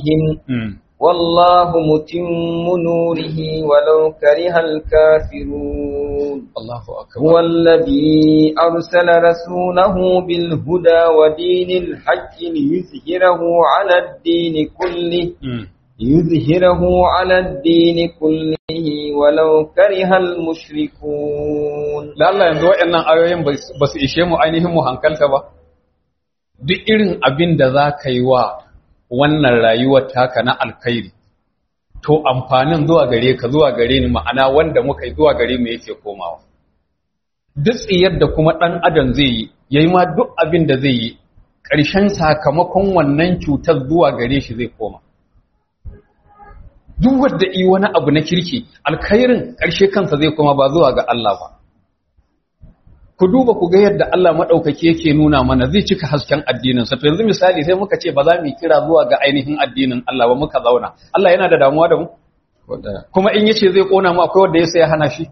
عليهم والله متم نوره ولو كره الكافرون الله أكبر هو الذي أرسل رسوله بالهدى ودين الحق ليظهره على الدين كله ليظهره على الدين كله ولو كره المشركون da Allah yanzu waɗannan ayoyin ba su ishe mu ainihin mu hankalta ba duk irin abin da za ka yi wa wannan rayuwar taka na alkhairi to amfanin zuwa gare ka zuwa gare ni ma'ana wanda muka yi zuwa gare mu yake komawa duk tsiyar da kuma ɗan adam zai yi yayi ma duk abin da zai yi ƙarshen sakamakon wannan cutar zuwa gare shi zai koma duk wanda yi wani abu na kirki alkhairin ƙarshe kansa zai koma ba zuwa ga Allah ba ku duba ku ga yadda Allah maɗaukaki yake nuna mana zai cika hasken addininsa to yanzu misali sai muka ce ba za mu kira zuwa ga ainihin addinin Allah ba muka zauna Allah yana da damuwa da mu kuma in yace zai kona mu akwai wanda ya sai ya hana shi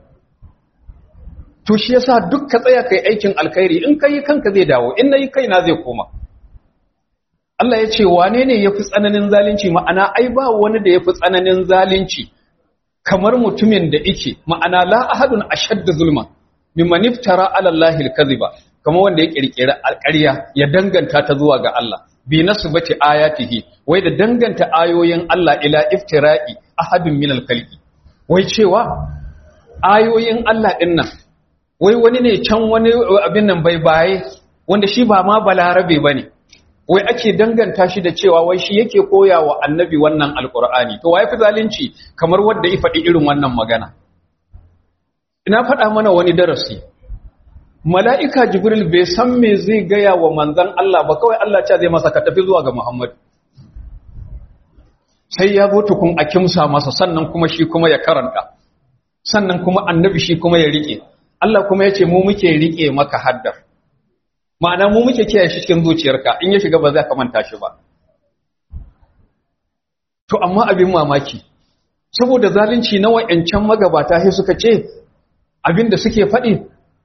to shi yasa duk ka tsaya kai aikin alkhairi in kai kanka zai dawo in nayi kaina zai koma Allah ya ce wane ne yafi tsananin zalunci ma'ana ai ba wani da yafi tsananin zalunci kamar mutumin da yake ma'ana la ahadun ashadda zulma mimman iftara ala Allahi al-kadhiba kama wanda ya kirkira alƙarya ya danganta ta zuwa ga Allah bi nasbati ayatihi wai da danganta ayoyin Allah ila iftira'i ahadun min al-khalqi wai cewa ayoyin Allah din nan wai wani ne can wani abin nan bai baye wanda shi ba ma balarabe bane wai ake danganta shi da cewa wai shi yake koya wa annabi wannan alqur'ani to wai fi zalunci kamar wanda ya faɗi irin wannan magana ina faɗa mana wani darasi mala'ika jibril bai san me zai gaya wa manzan Allah ba kawai Allah ce zai masa ka tafi zuwa ga Muhammad sai ya zo tukun a kimsa masa sannan kuma shi kuma ya karanta sannan kuma annabi shi kuma ya rike Allah kuma ya ce mu muke rike maka haddar ma'ana mu muke kiyaye shi cikin zuciyarka in ya shiga ba za ka manta shi ba to amma abin mamaki saboda zalunci na wa'ancan magabata sai suka ce abinda suke faɗi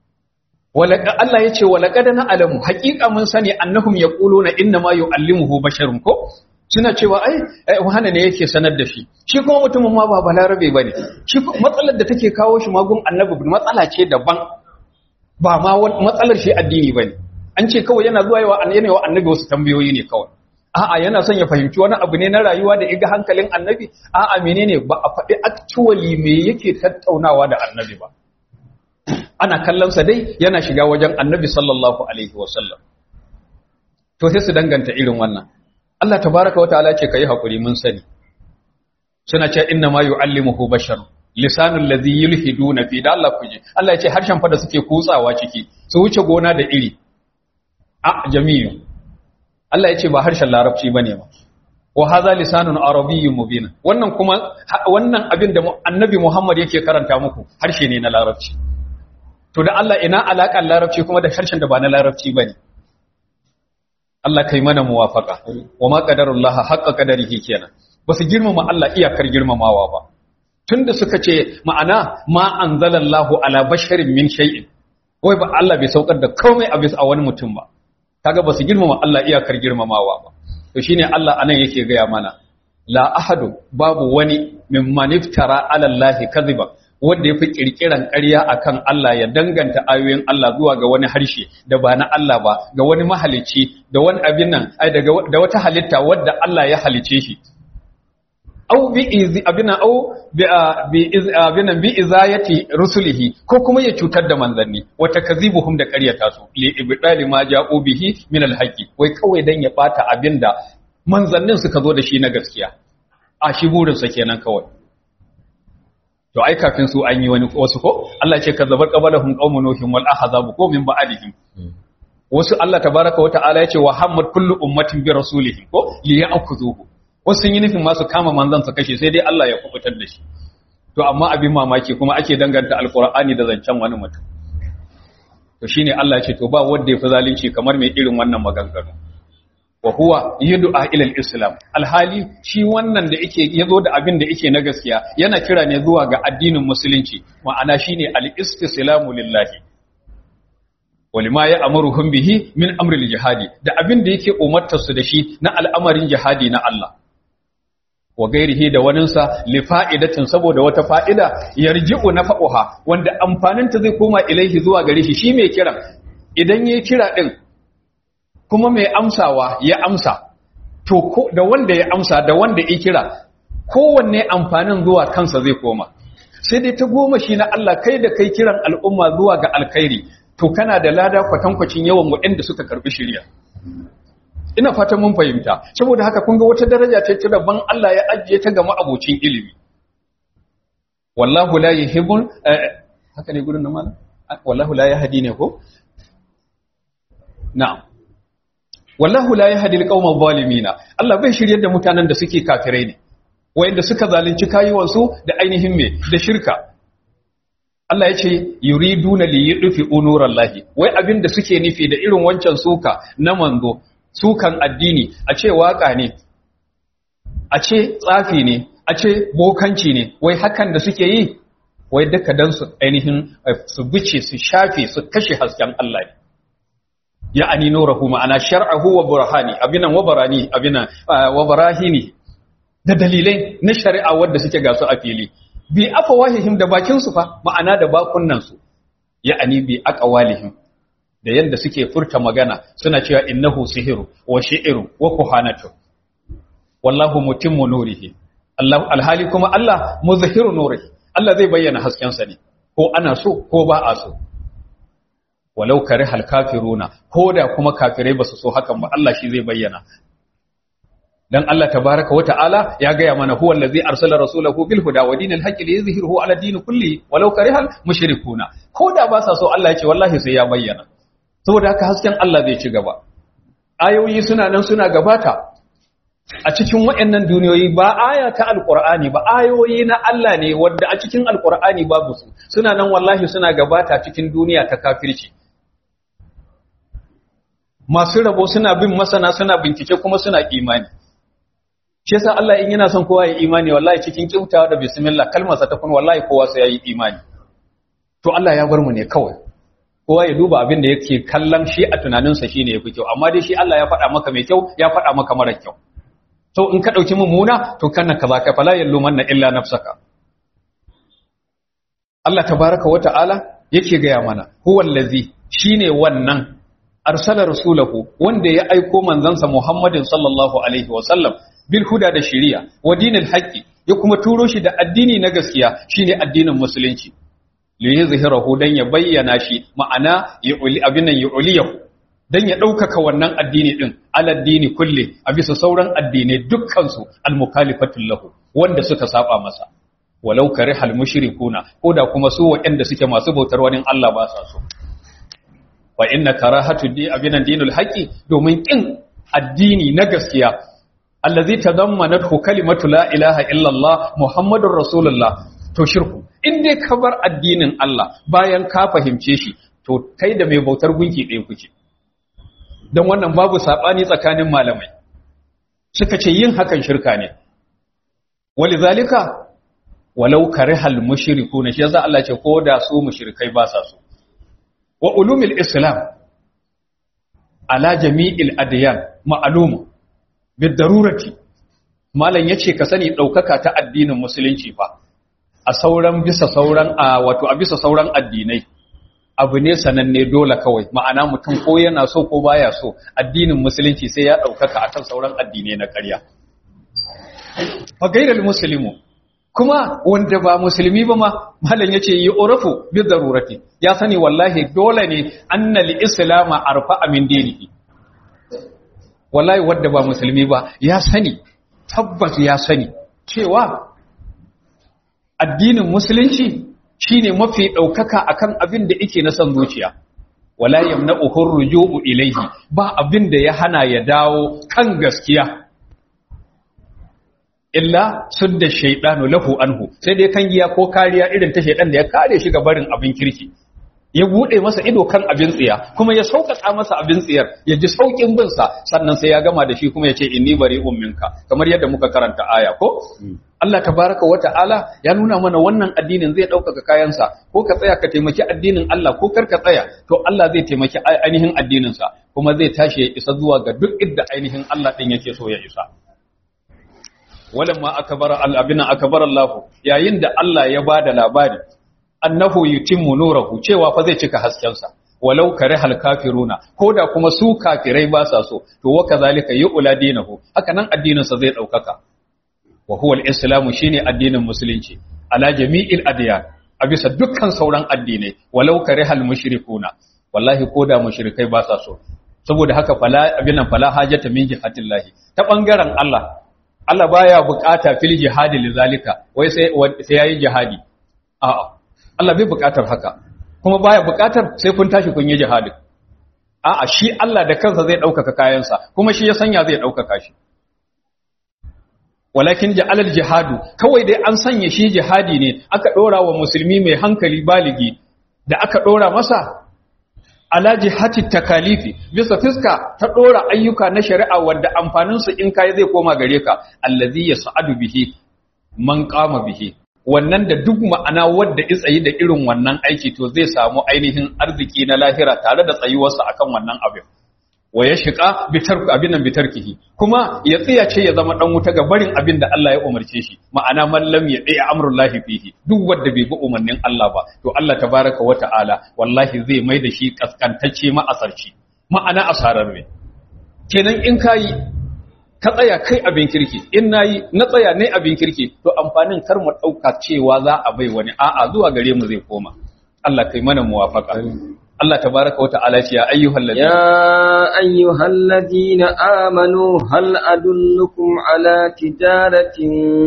Allah ya ce walaƙada na alamu haƙiƙa mun sani annahum ya ƙulo na inna ma yu'allimuhu basharun ko suna cewa ai wahana ne yake sanar da shi shi kuma mutumin ma ba balarabe bane shi matsalar da take kawo shi magun annabi matsala ce daban ba ma matsalar shi addini bane an ce kawai yana zuwa yawa yana wa annabi wasu tambayoyi ne kawai a'a yana son ya fahimci wani abu ne na rayuwa da iga hankalin annabi a'a menene ba a faɗi actually me yake tattaunawa da annabi ba ana kallonsa dai yana shiga wajen annabi sallallahu alaihi wasallam to sai su danganta irin wannan Allah tabaraka wa ta'ala ce kai hakuri mun sani suna ce inna ma yu'allimuhu bashar lisanul ladhi yulhiduna fi da Allah kuje Allah ya ce harshen fa da suke kutsawa ciki su wuce gona da iri a jami'u Allah ya ce ba harshen larabci bane ba wa hadha lisanun arabiyyun mubin wannan kuma wannan abin da annabi Muhammad yake karanta muku harshe ne na larabci to da Allah ina alaƙar larabci kuma da harshen da ba na larabci bane Allah kai mana muwafaka wa ma qadarullaha haqqa qadarihi kenan basu girmama Allah iyakar girmamawa ba tunda suka ce ma'ana ma anzalallahu ala basharin min shay'in wai ba Allah bai saukar da komai a bisa wani mutum ba kaga basu girmama Allah iyakar girmamawa ba to shine Allah anan yake gaya mana la ahadu babu wani mimman iftara ala Allah kadhiba wanda ya fi ƙirƙiran ƙarya a kan Allah ya danganta ayoyin Allah zuwa ga wani harshe da ba na Allah ba ga wani mahalicci da wani abin nan da wata halitta wadda Allah ya halice shi au bi izi abin au bi abin bi izayati rusulihi ko kuma ya cutar da manzanni wata kazibuhum da ƙaryata su li ibdali ma ja'u bihi min alhaqi wai kawai dan ya bata abinda manzannin suka zo da shi na gaskiya a shi burinsa kenan kawai to ai kafin su an yi wani wasu ko Allah ce kazzabar qabalahum qaumun nuhin wal ahzab ko min ba'dihim wasu Allah tabaraka wa ta'ala yace wa hammad kullu ummatin bi rasulihim ko li ya'khudhuhu wasu sun yi nufin ma su kama manzon su kashe sai dai Allah ya kubutar da shi to amma abin mamaki kuma ake danganta alqur'ani da zancen wani mutum to shine Allah ya ce to ba wanda ya fi zalunci kamar mai irin wannan maganganu wa huwa yad'a ila al-islam alhali shi wannan da yake yazo da abin da yake na gaskiya yana kira ne zuwa ga addinin musulunci ma'ana shine al-istislamu lillahi walima ya amuruhum bihi min amri al-jihadi da abin da yake umartar su da shi na al'amarin jihadi na Allah wa gairihi da waninsa li fa'idatin saboda wata fa'ida yarji'u nafa'uha wanda amfaninta zai koma ilaihi zuwa gare shi shi mai kiran idan yayi kira din kuma mai amsawa ya amsa to ko da wanda ya amsa da wanda ya kira kowanne amfanin zuwa kansa zai koma sai dai ta goma shi na Allah kai da kai kiran al'umma zuwa ga alkhairi to kana da lada kwatankwacin yawan waɗanda suka karbi shirya ina fatan mun fahimta saboda haka kun ga wata daraja ce ta daban Allah ya ajiye ta ga ma'abocin ilimi wallahu la yuhibbul haka ne gurin nan malam wallahu la yahdi ne ko na'am wallahu la yahdi alqawma zalimina Allah bai shiryar da mutanen da suke kafirai ne wayanda suka zalunci kayuwansu da ainihin me da shirka Allah ya ce yuriduna li yudfi unurallahi wai abin da suke nufi da irin wancan suka na manzo sukan addini a ce waka ne a ce tsafi ne a ce bokanci ne wai hakan da suke yi wai duka dan su ainihin su bice su shafe su kashe hasken Allah ne ya ani nurahu ma'ana shar'ahu wa burhani abinan wa barani abinan wa barahini da dalilai na shari'a wadda suke gasu a fili bi afawahihim da bakin su fa ma'ana da bakunnan su ya ani bi aqwalihim da yanda suke furta magana suna cewa innahu sihiru wa shi'ru wa kuhanatu wallahu mutimmu nurihi Allah alhali kuma Allah muzhiru nurihi Allah zai bayyana hasken sa ne ko ana so ko ba a so walau karihal kafiruna ko da kuma kafirai basu so hakan ba Allah shi zai bayyana dan Allah tabaraka wa ta'ala ya gaya mana huwa allazi arsala rasulahu bil huda wa dinil haqqi liyuzhirahu ala din kulli walau karihal mushrikuna ko da ba sa so Allah ya ce wallahi sai ya bayyana saboda haka hasken Allah zai ci gaba ayoyi suna nan suna gabata a cikin waɗannan duniyoyi ba aya ta alqur'ani ba ayoyi na Allah ne wanda a cikin alqur'ani babu su suna nan wallahi suna gabata cikin duniya ta kafirci masu rabo suna bin masana suna bincike kuma suna imani shi yasa Allah in yana son kowa ya imani wallahi cikin kyautawa da bismillah kalmarsa ta kun wallahi kowa sai yayi imani to Allah ya bar mu ne kawai kowa ya duba abin da yake kallon shi a tunaninsa shine yafi kyau amma dai shi Allah ya faɗa maka mai kyau ya faɗa maka mara kyau to in ka dauki mummuna to kana kaza ka fala yallumanna illa nafsaka Allah tabaraka wa ta'ala yake gaya mana huwal ladzi shine wannan arsala rasulahu wanda ya aiko manzansa Muhammadin sallallahu alaihi wa sallam bil huda da shari'a wa dinil haqqi ya kuma turo shi da addini na gaskiya shine addinin musulunci li yuzhirahu dan ya bayyana shi ma'ana ya uli abinan ya uliyahu dan ya ɗaukaka wannan addini din aladdini kulle a bisa sauran addinai dukkan su almukhalifatul lahu wanda suka saba masa walau karihal mushrikuna ko da kuma su waɗanda suke masu bautar wani Allah ba sa so wa inna karahatu di abinan dinul haqqi domin kin addini na gaskiya allazi tadammanathu kalimatu la ilaha illa Allah muhammadur rasulullah to shirku in dai ka bar addinin Allah bayan ka fahimce shi to kai da mai bautar gunki ɗaya kuke don wannan babu sabani tsakanin malamai suka ce yin hakan shirka ne walizalika walau karihal mushrikuna shi yasa Allah ce ko da su mushrikai ba sa so wa ulumil islam ala jami'il adyan ma'lumu bidarurati malam yace ka sani daukaka ta addinin musulunci fa a sauran bisa sauran a wato a bisa sauran addinai abu ne sananne dole kawai ma'ana mutum ko yana so ko baya so addinin musulunci sai ya daukaka akan sauran addinai na ƙarya fa gairal muslimu kuma wanda ba musulmi ba ma malam yace yi urafu bi darurati ya sani wallahi dole ne annal islama arfa min dinihi wallahi wanda ba musulmi ba ya sani tabbas ya sani cewa addinin musulunci shine mafi daukaka akan abin da yake na san zuciya wala yamna'uhu ruju'u ilayhi ba abin da ya hana ya dawo kan gaskiya illa sudda shaydanu lahu anhu sai dai kan giya ko kariya irin ta shaydan da ya kare shi ga barin abin kirki ya bude masa ido kan abin tsiya kuma ya sauƙaƙa masa abin tsiyar ya ji sauƙin bin sa sannan sai ya gama da shi kuma ya ce inni bari'un minka kamar yadda muka karanta aya ko Allah tabaraka wa ta'ala ya nuna mana wannan addinin zai ɗaukaka kayansa ko ka tsaya ka taimaki addinin Allah ko kar ka tsaya to Allah zai taimaki ainihin addininsa kuma zai tashi ya isa zuwa ga duk idda ainihin Allah ɗin yake so ya isa walamma akbar al-abina akbar Allah yayin da Allah ya bada labari annahu yutimmu nurahu cewa fa zai cika haskensa walau karihal kafiruna koda kuma su kafirai ba sa so to wa kazalika yu'la dinahu haka nan addinin sa zai daukaka wa huwa al-islamu shine addinin musulunci ala jami'il adyan a bisa dukkan sauran addinai walau karihal mushrikuna wallahi koda mushrikai ba sa so saboda haka fala abinan fala hajata min jihatillahi ta bangaren Allah Allah baya bukata fil jihadi lizalika wai sai sai yayi jihadi a'a Allah bai bukatar haka kuma baya bukatar sai kun tashi kun yi jihadi a'a shi Allah da kansa zai ɗaukaka kayansa kuma shi ya sanya zai ɗaukaka shi walakin ja'alal jihadu kawai dai an sanya shi jihadi ne aka ɗora wa musulmi mai hankali baligi da aka ɗora masa ala jihati takalifi bisa fiska ta ɗora ayyuka na shari'a wanda amfaninsu in kai zai koma gare ka allazi yas'adu bihi man qama bihi wannan da duk ma'ana wadda tsayi da irin wannan aiki to zai samu ainihin arziki na lahira tare da tsayuwarsa akan wannan abin wa ya shiga bitar abin nan bitarkihi kuma ya tsiya ce ya zama dan wuta ga barin abin da Allah ya umarce shi ma'ana mallam ya dai amrullahi fihi duk wanda bai bi umarnin Allah ba to Allah tabaraka wa ta'ala wallahi zai mai da shi kaskantacce ma asarci ma'ana asarar ne kenan in kai ka tsaya kai abin kirki in nayi na tsaya ne abin kirki to amfanin kar mu dauka cewa za a bai wani a'a zuwa gare mu zai koma Allah kai mana muwafaka Allah tabaraka wa ta'ala ce ya ayyuhal ladina يا أيها الذين آمنوا هل أدلكم على تجارة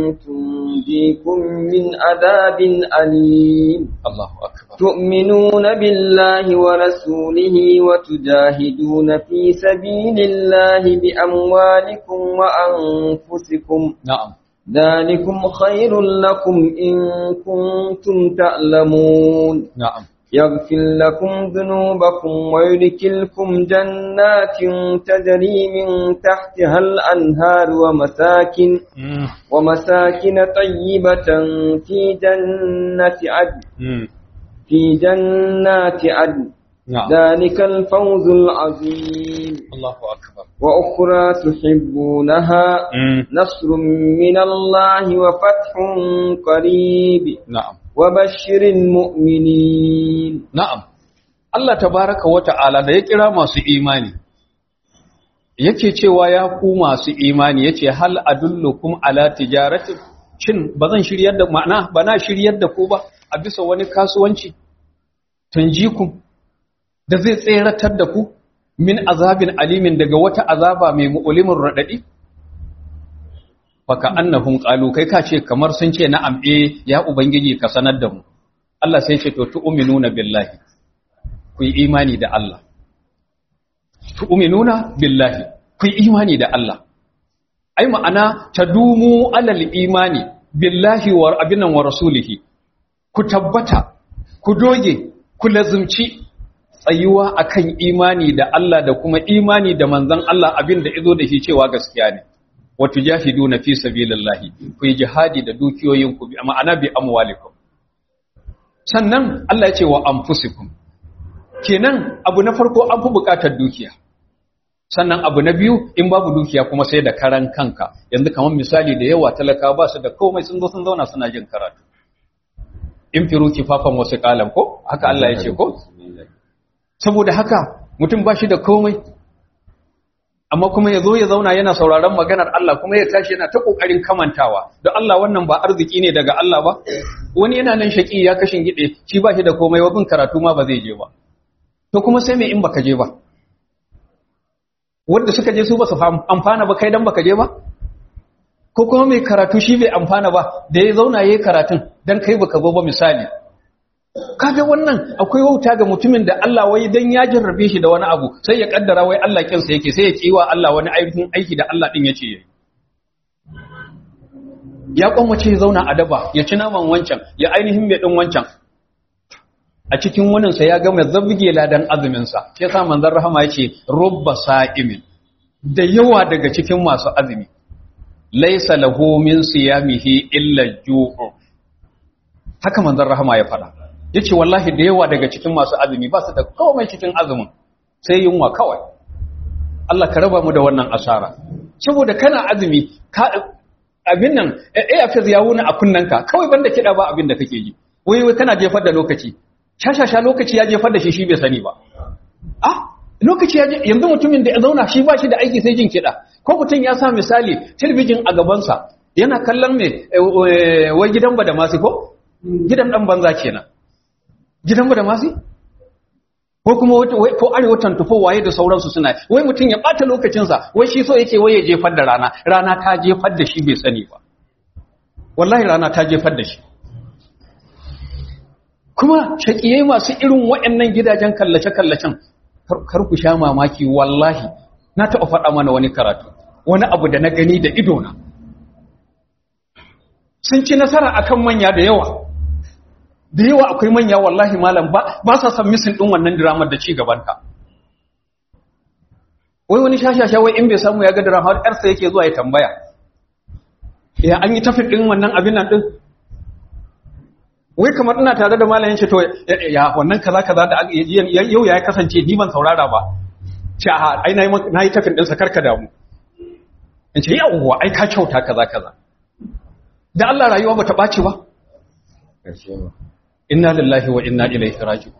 تنجيكم من عذاب أليم Allahu akbar تؤمنون بالله ورسوله وتجاهدون في سبيل الله بأموالكم وأنفسكم na'am ذلكم خير لكم إن كنتم تعلمون na'am يغفر لكم ذنوبكم ويدخلكم جنات تجري من تحتها الأنهار ومساكن mm. ومساكن طيبة في جنة عدن mm. في جنات عدن na'am ذلك الفوز العظيم Allahu akbar وأخرى تحبونها mm. نصر من الله وفتح قريب na'am وبشر المؤمنين Na'am, Allah tabaraka wa ta'ala da ya kira masu imani, yake cewa ya ku masu imani yace hal adullukum ala tijaratin shin ba zan shiryar da ma'ana ba na shiryar da ku ba a bisa wani kasuwanci tunjikum da zai tseratar da ku min azabin alimin daga wata azaba mai mu'ulimin raɗaɗi? Baka annahum qalu kai ka ce kamar sun ce na'am eh ya ubangiji ka sanar da mu Allah sai ce to tu'minuna billahi ku yi imani da Allah tu'minuna billahi ku yi imani da Allah ai ma'ana tadumu alal imani billahi wa abinan wa rasulihi ku tabbata ku doge ku lazumci tsayuwa akan imani da Allah da kuma imani da manzon Allah abin da izo da shi cewa gaskiya ne wa tujahiduna fi sabilillahi ku yi jihadi da dukiyoyinku bi ma'ana bi amwalikum sannan Allah ya ce wa anfusikum kenan abu na farko an fi bukatar dukiya sannan abu na biyu in babu dukiya kuma sai da karan kanka yanzu kamar misali da yawa talaka ba su da komai sun zo sun zauna suna jin karatu in firu kifafan wasu kalam ko haka Allah ya ce ko saboda haka mutum ba shi da komai amma kuma ya zo ya zauna yana sauraron maganar Allah kuma ya tashi yana ta kokarin kamantawa don Allah wannan ba arziki ne daga Allah ba wani yana nan shaki ya kashin gide shi ba shi da komai wabin karatu ma ba zai je ba to kuma sai me in baka je ba wanda suka je su ba su amfana ba kai dan baka je ba ko kuma mai karatu shi bai amfana ba da ya zauna yayi karatun dan kai baka zo ba misali kaga wannan akwai wauta ga mutumin da Allah wai dan ya jarrabe shi da wani abu sai ya kaddara wai Allah kinsa yake sai ya kiwa Allah wani aikin aiki da Allah din yace yayi ya kwamace ya zauna a daba ya ci naman wancan ya ainihin mai din wancan a cikin wannan sa ya ga mai zabbige ladan azumin sa sai sa manzon rahama yace rubba sa'imin da yawa daga cikin masu azumi laysa lahu min siyamihi illa ju'u haka manzon rahama ya faɗa ya ce wallahi da yawa daga cikin masu azumi ba su da komai cikin azumin sai yunwa kawai Allah ka raba mu da wannan asara saboda kana azumi ka abin nan eh afis ya wuna a kunnanka kawai banda kiɗa ba abin da kake ji wai wai kana jefar da lokaci shashasha lokaci ya jefar da shi shi bai sani ba ah lokaci ya yanzu mutumin da ya zauna shi ba shi da aiki sai jin kiɗa ko mutum ya sa misali talbijin a gabansa yana kallon me wai gidan ba da masu ko gidan dan banza kenan gidan ba da masu ko kuma ko arewa tantufo waye da sauransu suna wai mutum ya bata lokacinsa wai shi so yake wai ya jefar da rana rana ta jefar da shi bai sani ba wallahi rana ta jefar da shi kuma shakiyai masu irin waɗannan gidajen kallace-kallacen kar ku sha mamaki wallahi na taɓa faɗa mana wani karatu wani abu da na gani da idona sun ci nasara akan manya da yawa da yawa akwai manya wallahi malam ba sa san misin ɗin wannan diramar da ci gabanta wai wani shashasha wai in bai samu ya ga diramar ƴarsa yake zuwa ya tambaya ya an yi tafi ɗin wannan abin nan ɗin wai kamar ina tare da malamin ce to ya wannan kaza kaza da yau ya kasance ni ban saurara ba ce a ai na yi tafin ɗinsa karka damu in ce yawwa ai ka kyauta kaza kaza da Allah rayuwa ba ta ɓaci ba inna lillahi wa inna ilaihi raji'un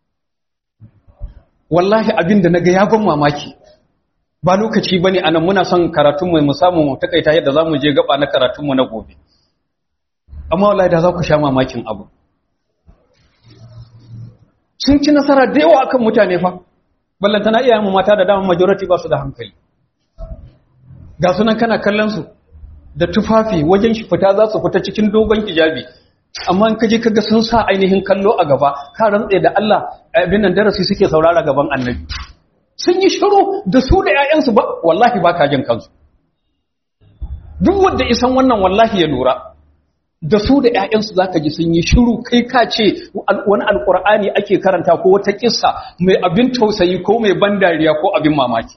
wallahi abinda naga ya ban mamaki ba lokaci bane anan muna son karatun mu mu samu mu takaita yadda zamu je gaba na karatun mu na gobe amma wallahi da za ku sha mamakin abu sun ci nasara da yawa akan mutane fa ballantana iyayen mu mata da dama majority ba su da hankali ga sunan kana kallon su da tufafi wajen shi fita za su fita cikin dogon hijabi amma in kaje kaga sun sa ainihin kallo a gaba ka rantse da Allah abin nan darasi suke saurara gaban annabi sun yi shiru da su da ƴaƴansu ba wallahi ba ka jin kansu duk wanda isan wannan wallahi ya lura da su da ƴaƴansu zaka ji sun yi shiru kai ka ce wani alqur'ani ake karanta ko wata kissa mai abin tausayi ko mai ban dariya ko abin mamaki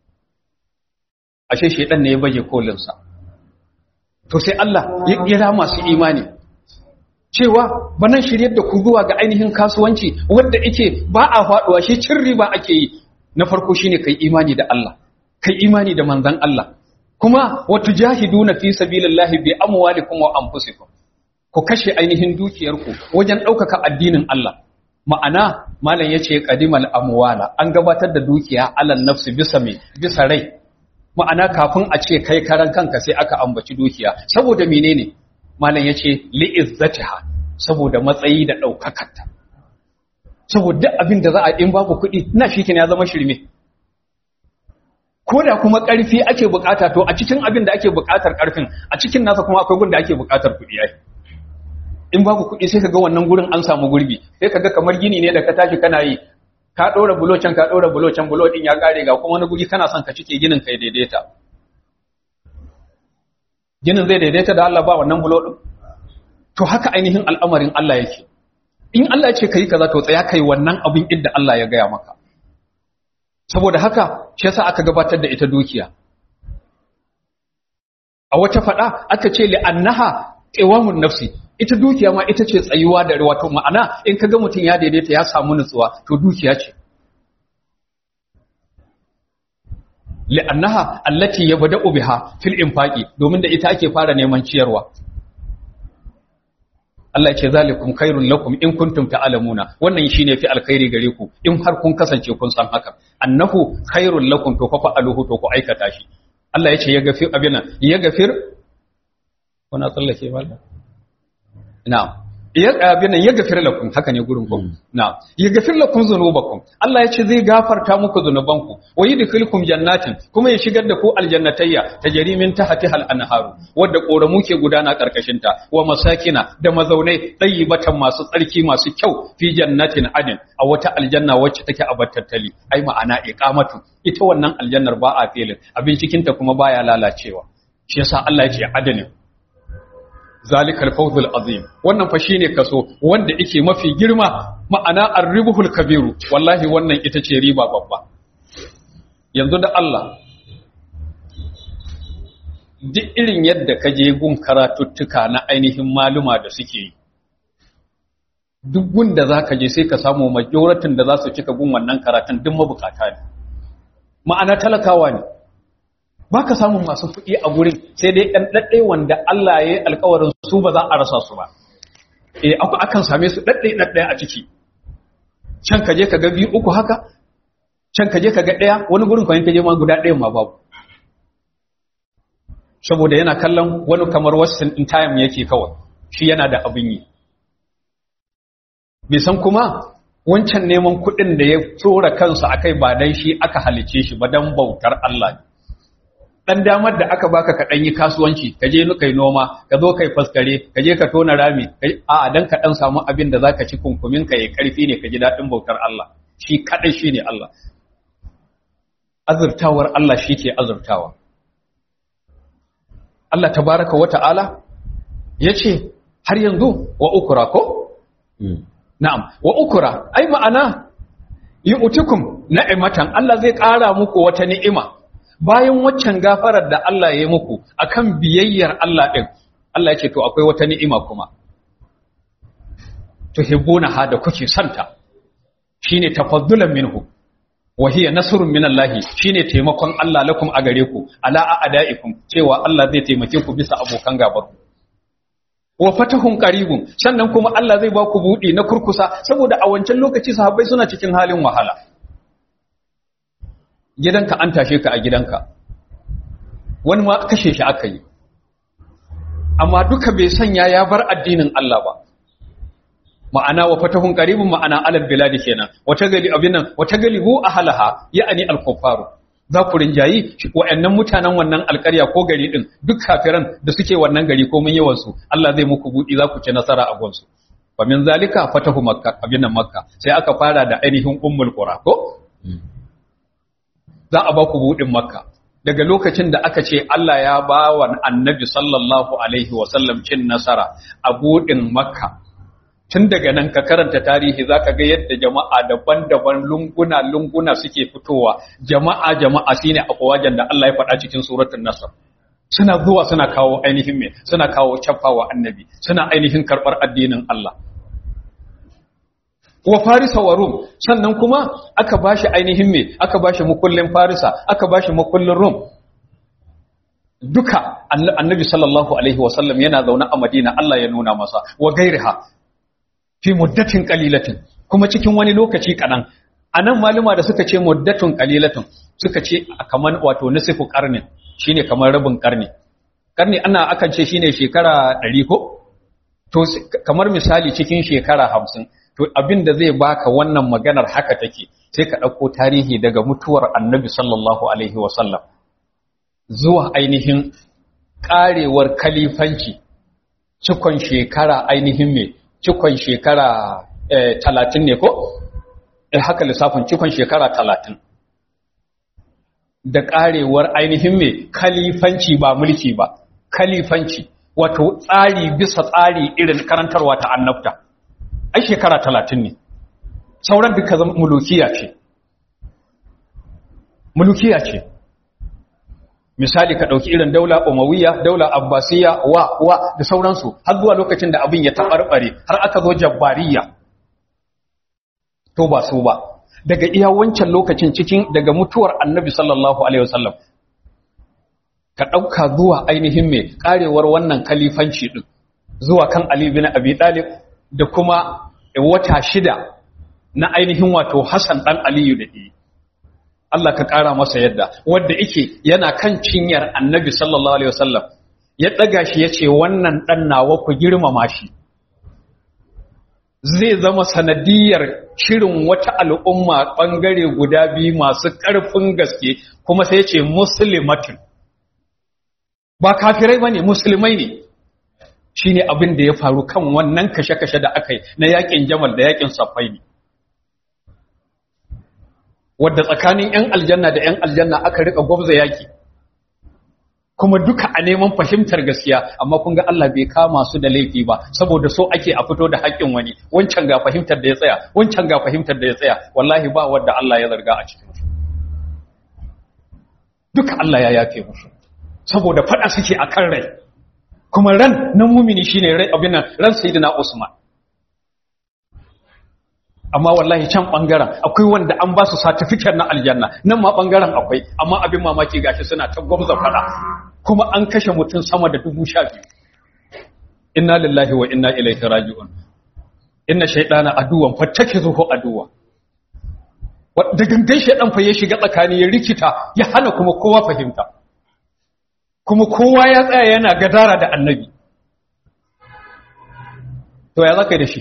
ashe shedan ne ya baje kolinsa to sai Allah ya kira masu imani cewa banan shiryar da ku zuwa ga ainihin kasuwanci wanda yake ba a faduwa shi cin riba ake yi na farko shine kai imani da Allah kai imani da manzon Allah kuma wa tujahiduna fi sabilillahi bi amwalikum wa anfusikum ku kashe ainihin dukiyarku wajen ɗaukaka addinin Allah ma'ana malam yace qadimal amwala an gabatar da dukiya alal nafsi bisa me bisa rai ma'ana kafin a ce kai karan kanka sai aka ambaci dukiya saboda menene malam yace li'izzatiha saboda matsayi da daukakarta saboda abin da za a in babu kuɗi ina shi ya zama shirme ko da kuma ƙarfi ake bukata to a cikin abin da ake bukatar ƙarfin a cikin nasa kuma akwai gunda ake bukatar kuɗi ai in babu kuɗi sai kaga wannan gurin an samu gurbi sai kaga kamar gini ne da ka tashi kana yi ka ɗora bulo can ka ɗora bulo can bulo ɗin ya ƙare ga kuma wani guri kana son ka cike ginin kai daidaita ginin zai daidaita da Allah ba wannan bulo ɗin to haka ainihin al'amarin Allah yake in Allah ya ce kai kaza to tsaya kai wannan abin inda Allah ya gaya maka saboda haka shi yasa aka gabatar da ita dukiya a wata fada aka ce li annaha qiwamun nafsi ita dukiya ma ita ce tsayuwa da wato ma'ana in kaga mutum ya daidaita ya samu nutsuwa to dukiya ce li'annaha allati yabda'u biha fil infaqi domin da ita ake fara neman ciyarwa Allah ya ce zalikum khairul lakum in kuntum ta'lamuna wannan shine fi alkhairi gare ku in har kun kasance kun san haka annahu khairul lakum to fa fa'aluhu to ku aikata shi Allah ya ce ya gafir abina ya gafir kuna tsallake mallam na'am ya abin ya gafir lakum haka ne gurin ku na'am ya gafir lakum dhunubakum Allah ya ce zai gafarta muku zunubanku wa yudkhilukum jannatin kuma ya shigar da ku aljannatayya tajri min tahtiha al-anharu wadda koramu ke gudana karkashin ta wa masakina da mazaunai tayyibatan masu tsarki masu kyau fi jannatin adin a wata aljanna wacce take a battattali ai ma'ana iqamatu ita wannan aljannar ba a filin abin cikin ta kuma baya lalacewa shi yasa Allah ya ce adanin zalikal fawzul azim wannan fa shine kaso wanda yake mafi girma ma'ana arribuhul kabiru wallahi wannan ita ce riba babba yanzu da Allah duk irin yadda ka je gun karatuttuka na ainihin maluma da suke yi duk gun da zaka je sai ka samu majoratin da za su cika gun wannan karatun duk mabukata ne ma'ana talakawa ne baka samun masu kuɗi a gurin sai dai ɗan ɗaɗɗe wanda Allah ya yi alkawarin su ba za a rasa su ba eh akan same su ɗaɗɗe ɗaɗɗe a ciki can ka je ka ga biyu uku haka can ka je ka ga ɗaya wani gurin kwanin ka je ma guda ɗayan ma babu saboda yana kallon wani kamar wasu in time yake kawai shi yana da abin yi bai san kuma wancan neman kuɗin da ya tsora kansa akai ba dan shi aka halice shi ba dan bautar Allah ne dan damar da aka baka ka dan yi kasuwanci ka je kai noma ka zo kai faskare ka je ka tona rami a dan ka dan samu abin da zaka ci kunkumin ka ya karfi ne ka ji dadin bautar Allah shi kadai shine Allah azurtawar Allah shi ke azurtawa Allah tabaraka wa ta'ala yace har yanzu wa ukura ko na'am wa ukura ai ma'ana yu'tikum na'imatan Allah zai ƙara muku wata ni'ima bayan waccan gafarar da Allah ya yi muku akan biyayyar Allah ɗin Allah ya ce to akwai wata ni'ima kuma tuhibbuna ha da kuke santa shine tafaddulan minhu wa hiya nasrun minallahi shine taimakon Allah lakum a gare ku ala a'daikum cewa Allah zai taimake ku bisa abokan gabar ku wa fatahun qaribun sannan kuma Allah zai ba ku budi na kurkusa saboda a wancan lokaci sahabbai suna cikin halin wahala gidanka an tashe ka a gidanka wani ma kashe shi aka yi amma duka bai sanya ya bar addinin Allah ba ma'ana wa fatahun qaribun ma'ana alal biladi kenan wata gali abin nan wata galibu ahlaha ya'ani al-kuffaru za ku rinjayi wa'annan mutanen wannan alƙarya ko gari din duk kafiran da suke wannan gari ko mun yawan su Allah zai muku budi za ku ci nasara a gonsu fa min zalika fatahu makka abin nan makka sai aka fara da ainihin ummul qura ko za a ba ku buɗin makka daga lokacin da aka ce Allah ya ba wa annabi sallallahu alaihi wasallam cin nasara a buɗin makka tun daga nan ka karanta tarihi za ka ga yadda jama'a daban-daban lunguna-lunguna suke fitowa jama'a jama'a shine akwajen da Allah ya faɗa cikin suratul nasr suna zuwa suna kawo ainihin me suna kawo cafawa annabi suna ainihin karɓar addinin Allah wa farisa wa rum sannan kuma aka bashi ainihin me aka bashi mukullin farisa aka bashi mukullin rum duka annabi sallallahu alaihi wasallam yana zaune a madina Allah ya nuna masa wa gairiha fi muddatin qalilatin kuma cikin wani lokaci kadan anan maluma da suka ce muddatun qalilatin suka ce kaman wato nasifu qarnin shine kamar rabin qarni qarni ana akan ce shine shekara 100 ko to kamar misali cikin shekara 50 to abin da zai baka wannan maganar haka take sai ka ɗauko tarihi daga mutuwar annabi sallallahu alaihi wasallam zuwa ainihin ƙarewar kalifanci cikon shekara ainihin me cikon shekara talatin ne ko? eh haka lissafin cikon shekara talatin da ƙarewar ainihin me kalifanci ba mulki ba kalifanci wato tsari bisa tsari irin karantarwa ta annabta ai shekara talatin ne sauran duka zama mulukiya ce mulukiya ce misali ka ɗauki irin daula umawiya daula abbasiya wa wa da sauransu har zuwa lokacin da abin ya taɓarɓare har aka zo jabbariya to ba su ba daga iya wancan lokacin cikin daga mutuwar annabi sallallahu alaihi wasallam ka ɗauka zuwa ainihin mai ƙarewar wannan kalifanci ɗin zuwa kan ali bin abi ɗalib da kuma wata shida na ainihin wato Hassan ɗan Aliyu da ɗi. Allah ka ƙara masa yadda, wadda ike yana kan cinyar annabi sallallahu Alaihi wasallam, ya ɗaga shi ya ce wannan ɗan nawa ku girmama shi. Zai zama sanadiyar shirin wata al'umma ɓangare guda biyu masu ƙarfin gaske kuma sai ce musulmatin. Ba kafirai ba ne, musulmai ne. shi ne abin da ya faru kan wannan kashe-kashe da aka yi na yakin jamal da yakin safai ne wadda tsakanin 'yan aljanna da 'yan aljanna aka rika gwabza yaki kuma duka a neman fahimtar gaskiya amma kun ga Allah bai kama su da laifi ba saboda so ake a fito da haƙƙin wani wancan ga fahimtar da ya tsaya wancan ga fahimtar da ya tsaya wallahi ba wanda Allah ya zarga a cikin su duka Allah ya yafe musu saboda fada suke akan rai kuma ran na mumini shine rai abin nan ran sayyidina Usman amma wallahi can bangaren akwai wanda an ba su certificate na aljanna nan ma bangaren akwai amma abin mamaki gashi suna ta gwamza fada kuma an kashe mutum sama da dubu sha biyu inna lillahi wa inna ilaihi raji'un inna shaytana aduwan fattakizuhu aduwa da gangan shaydan fa ya shiga tsakani ya rikita ya hana kuma kowa fahimta kuma kowa ya tsaya yana gadara da annabi to ya zaka da shi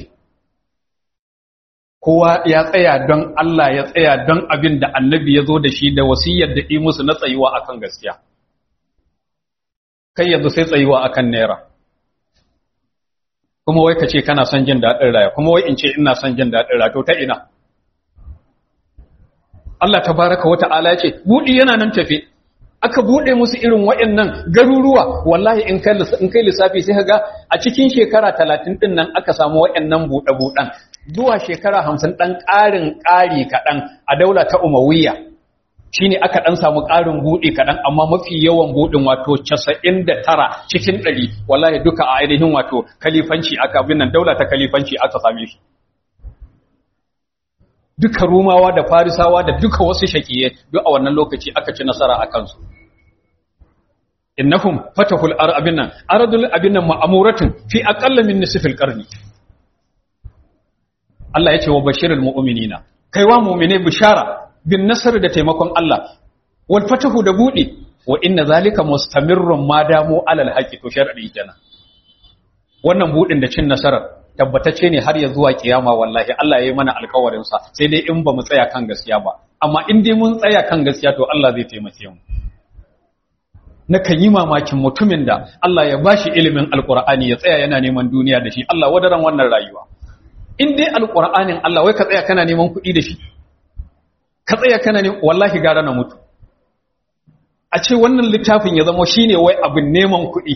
kowa ya tsaya don Allah ya tsaya don abin da annabi ya zo da shi da wasiyar da yi musu na tsayuwa akan gaskiya kai yanzu sai tsayuwa akan naira kuma wai ka ce kana son jin daɗin raya kuma wai in ce ina son jin daɗin raya to ta ina Allah tabaraka wa ta'ala ya ce buɗi yana nan tafe aka buɗe musu irin waɗannan garuruwa wallahi in kai in kai lissafi sai ka ga a cikin shekara 30 din nan aka samu waɗannan buɗe-buɗen zuwa shekara 50 dan ƙarin ƙari kaɗan a daula ta Umayya shine aka dan samu ƙarin buɗe kaɗan amma mafi yawan buɗin wato 99 cikin 100 wallahi duka a ainihin wato kalifanci aka bin nan daula ta kalifanci aka same shi duka rumawa da farisawa da duka wasu shakiye duk a wannan lokaci aka ci nasara a kansu innahum fatahul arabin nan aradul abin nan ma'amuratin fi aqalla min nisfil qarni Allah yace wa bashirul mu'minina kaiwa mu'mine bishara bin nasr da taimakon Allah wal fatahu da budi wa inna zalika mustamirrun ma damu alal haqi to sharadi kenan wannan budin da cin nasarar tabbatacce ne har ya zuwa kiyama wallahi Allah ya yi mana alkawarin sa sai dai in ba mu tsaya kan gaskiya ba amma in dai mun tsaya kan gaskiya to Allah zai taimake mu nakan yi mamakin mutumin da Allah ya bashi ilimin alkur'ani ya tsaya yana neman duniya da shi Allah wadaran wannan rayuwa in dai alkur'anin Allah wai ka tsaya kana neman kuɗi da shi ka tsaya kana neman wallahi gara na mutu a ce wannan littafin ya zama shine wai abin neman kuɗi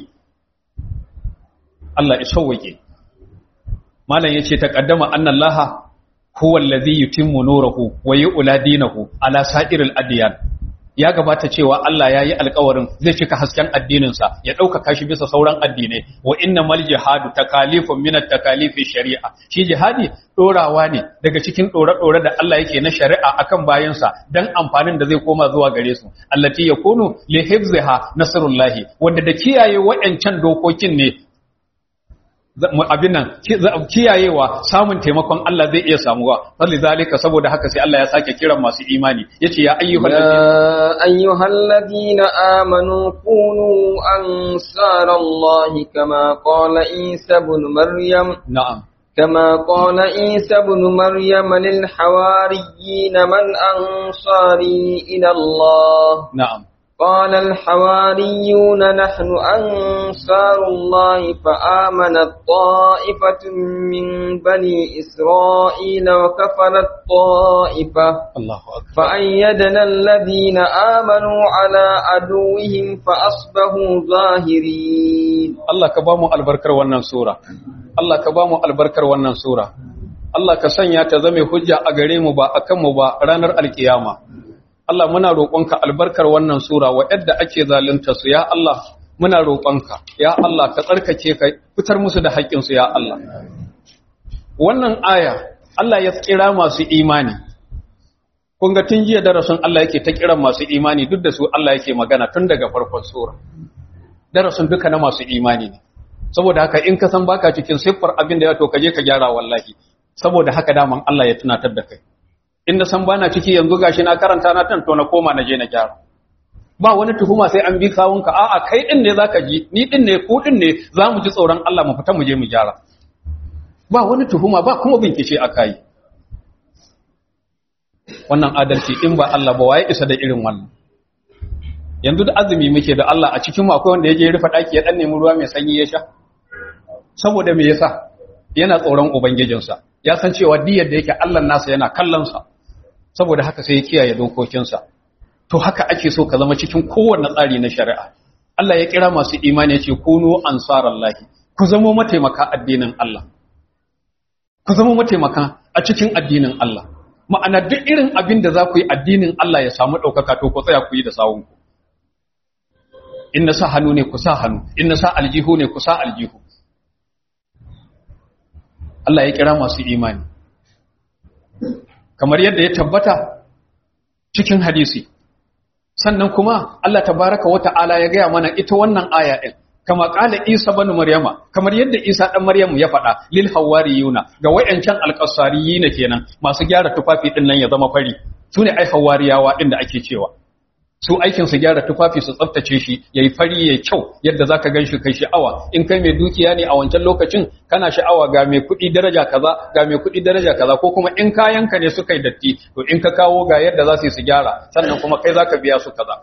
Allah ya sauwake malam yace taqaddama annallaha huwa allazi yutimmu nurahu wa yu'la dinahu ala sa'iril adyan ya gabata cewa Allah ya yi alkawarin zai cika hasken addininsa ya ɗaukaka shi bisa sauran addinai wa inna mal jihadu takalifun min takalifi shari'a shi jihadi ɗorawa ne daga cikin ɗore-ɗore da Allah yake na shari'a akan bayansa dan amfanin da zai koma zuwa gare su allati yakunu li hifziha nasrullahi wanda da kiyaye wayancan dokokin ne abin nan kiyayewa samun taimakon Allah zai iya samuwa salli zalika saboda haka sai Allah ya sake kiran masu imani yace ya ayyuhal يا أيها الذين آمنوا كونوا أنصار الله كما قال عيسى بن مريم na'am كما قال عيسى بن مريم للحواريين من أنصاري إلى الله na'am قال الحواريون نحن أنصار الله فآمنت طائفة من بني إسرائيل وكفرت طائفة Allahu akbar فأيدنا الذين آمنوا على عدوهم فأصبحوا ظاهرين Allah ka bamu albarkar wannan sura Allah ka bamu albarkar wannan sura Allah ka sanya ta zame hujja a gare mu ba akan mu ba ranar alkiyama Allah muna roƙonka albarkar wannan sura wa yadda ake zalunta su ya Allah muna roƙonka ya Allah ka tsarkake ka fitar musu da haƙƙin su ya Allah wannan aya Allah ya kira masu imani kun ga tun jiya darasin Allah yake ta kiran masu imani duk da su Allah yake magana tun daga farkon sura darasin duka na masu imani ne saboda haka in ka san baka cikin siffar abin da ya to ka je ka gyara wallahi saboda haka daman Allah ya tunatar da kai in na san bana ciki yanzu gashi na karanta na tan to na koma na je na gyara ba wani tuhuma sai an bi kawunka a'a kai din ne zaka ji ni din ne ku din ne zamu ji tsoron Allah mu fita mu je mu gyara ba wani tuhuma ba kuma bincike akai wannan adalci in ba Allah ba waye isa da irin wannan yanzu da azumi muke da Allah a cikin mu akwai wanda yaje rufe daki ya dan nemi ruwa mai sanyi ya sha saboda me yasa yana tsoron ubangijinsa ya san cewa diyar da yake Allah nasa yana kallon sa saboda haka sai ya kiyaye dokokinsa to haka ake so ka zama cikin kowanne tsari na shari'a Allah ya kira masu imani ya ce kunu ansarallahi ku zama mataimaka addinin Allah ku zama mataimaka a cikin addinin Allah ma'ana duk irin abin da za ku yi addinin Allah ya samu ɗaukaka to ku tsaya ku yi da sawunku in na sa hannu ne ku sa hannu in na sa aljihu ne ku sa aljihu Allah ya kira masu imani kamar yadda ya tabbata cikin hadisi sannan kuma Allah tabaraka wa ta'ala ya gaya mana ita wannan aya din kama kala Isa banu Maryama kamar yadda Isa dan Maryamu ya faɗa lil hawariyuna ga wayancan alqasariyina kenan masu gyara tufafi din nan ya zama fari sune ai hawariyawa din da ake cewa su aikin su gyara tufafi su tsaftace shi yayi fari yayi kyau yadda zaka ganshi kai sha'awa in kai mai dukiya ne a wancan lokacin kana sha'awa ga mai kuɗi daraja kaza ga mai kuɗi daraja kaza ko kuma in kayanka ne suka yi datti to in ka kawo ga yadda za su yi su gyara sannan kuma kai zaka biya su kaza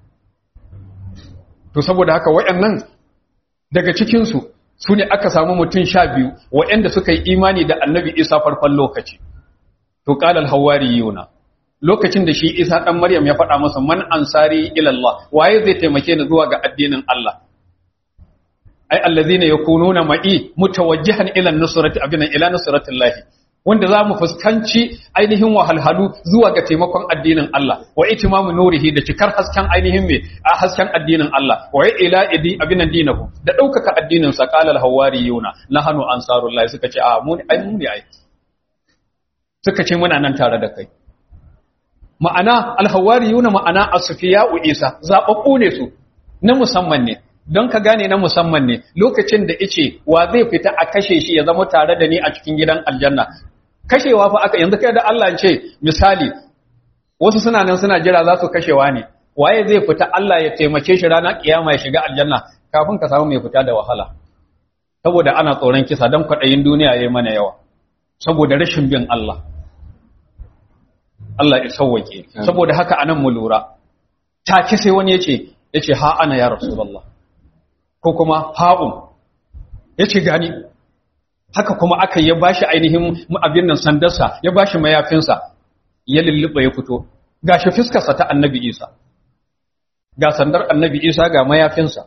to saboda haka wayannan daga cikin su su ne aka samu mutum sha biyu wayanda suka yi imani da annabi isa farkon lokaci to qala al-hawariyuna lokacin da shi Isa ɗan Maryam ya faɗa masa man ansari ila Allah waye zai taimake ni zuwa ga addinin Allah ai allazina yakununa ma'i mutawajjihan ila nusrati abina ila nusratillah wanda za mu fuskanci ainihin wahalhalu zuwa ga taimakon addinin Allah wa itimamu nurihi da cikar hasken ainihin me a hasken addinin Allah wa ila idi abinan dinahu da ɗaukaka addinin sa qala al-hawariyuna nahnu ansarullah suka ce a mu ne ai mu ne ai suka ce muna nan tare da kai ma'ana alhawariyuna ma'ana asfiya'u isa zababbu ne su na musamman ne don ka gane na musamman ne lokacin da ice wa zai fita a kashe shi ya zama tare da ni a cikin gidan aljanna kashewa fa aka yanzu kai da Allah ce misali wasu suna nan suna jira za su kashewa ne waye zai fita Allah ya taimake shi ranar kiyama ya shiga aljanna kafin ka samu mai fita da wahala saboda ana tsoron kisa don kwaɗayin duniya ya yi mana yawa saboda rashin bin Allah Allah ya sauwake saboda haka anan mu lura take sai wani yace yace ha ana ya rasulullah ko kuma ha'un yace gani haka kuma aka ya bashi ainihin abin nan sandarsa ya bashi mayafinsa ya lulluba ya fito gashi fiskarsa ta annabi Isa ga sandar annabi Isa ga mayafinsa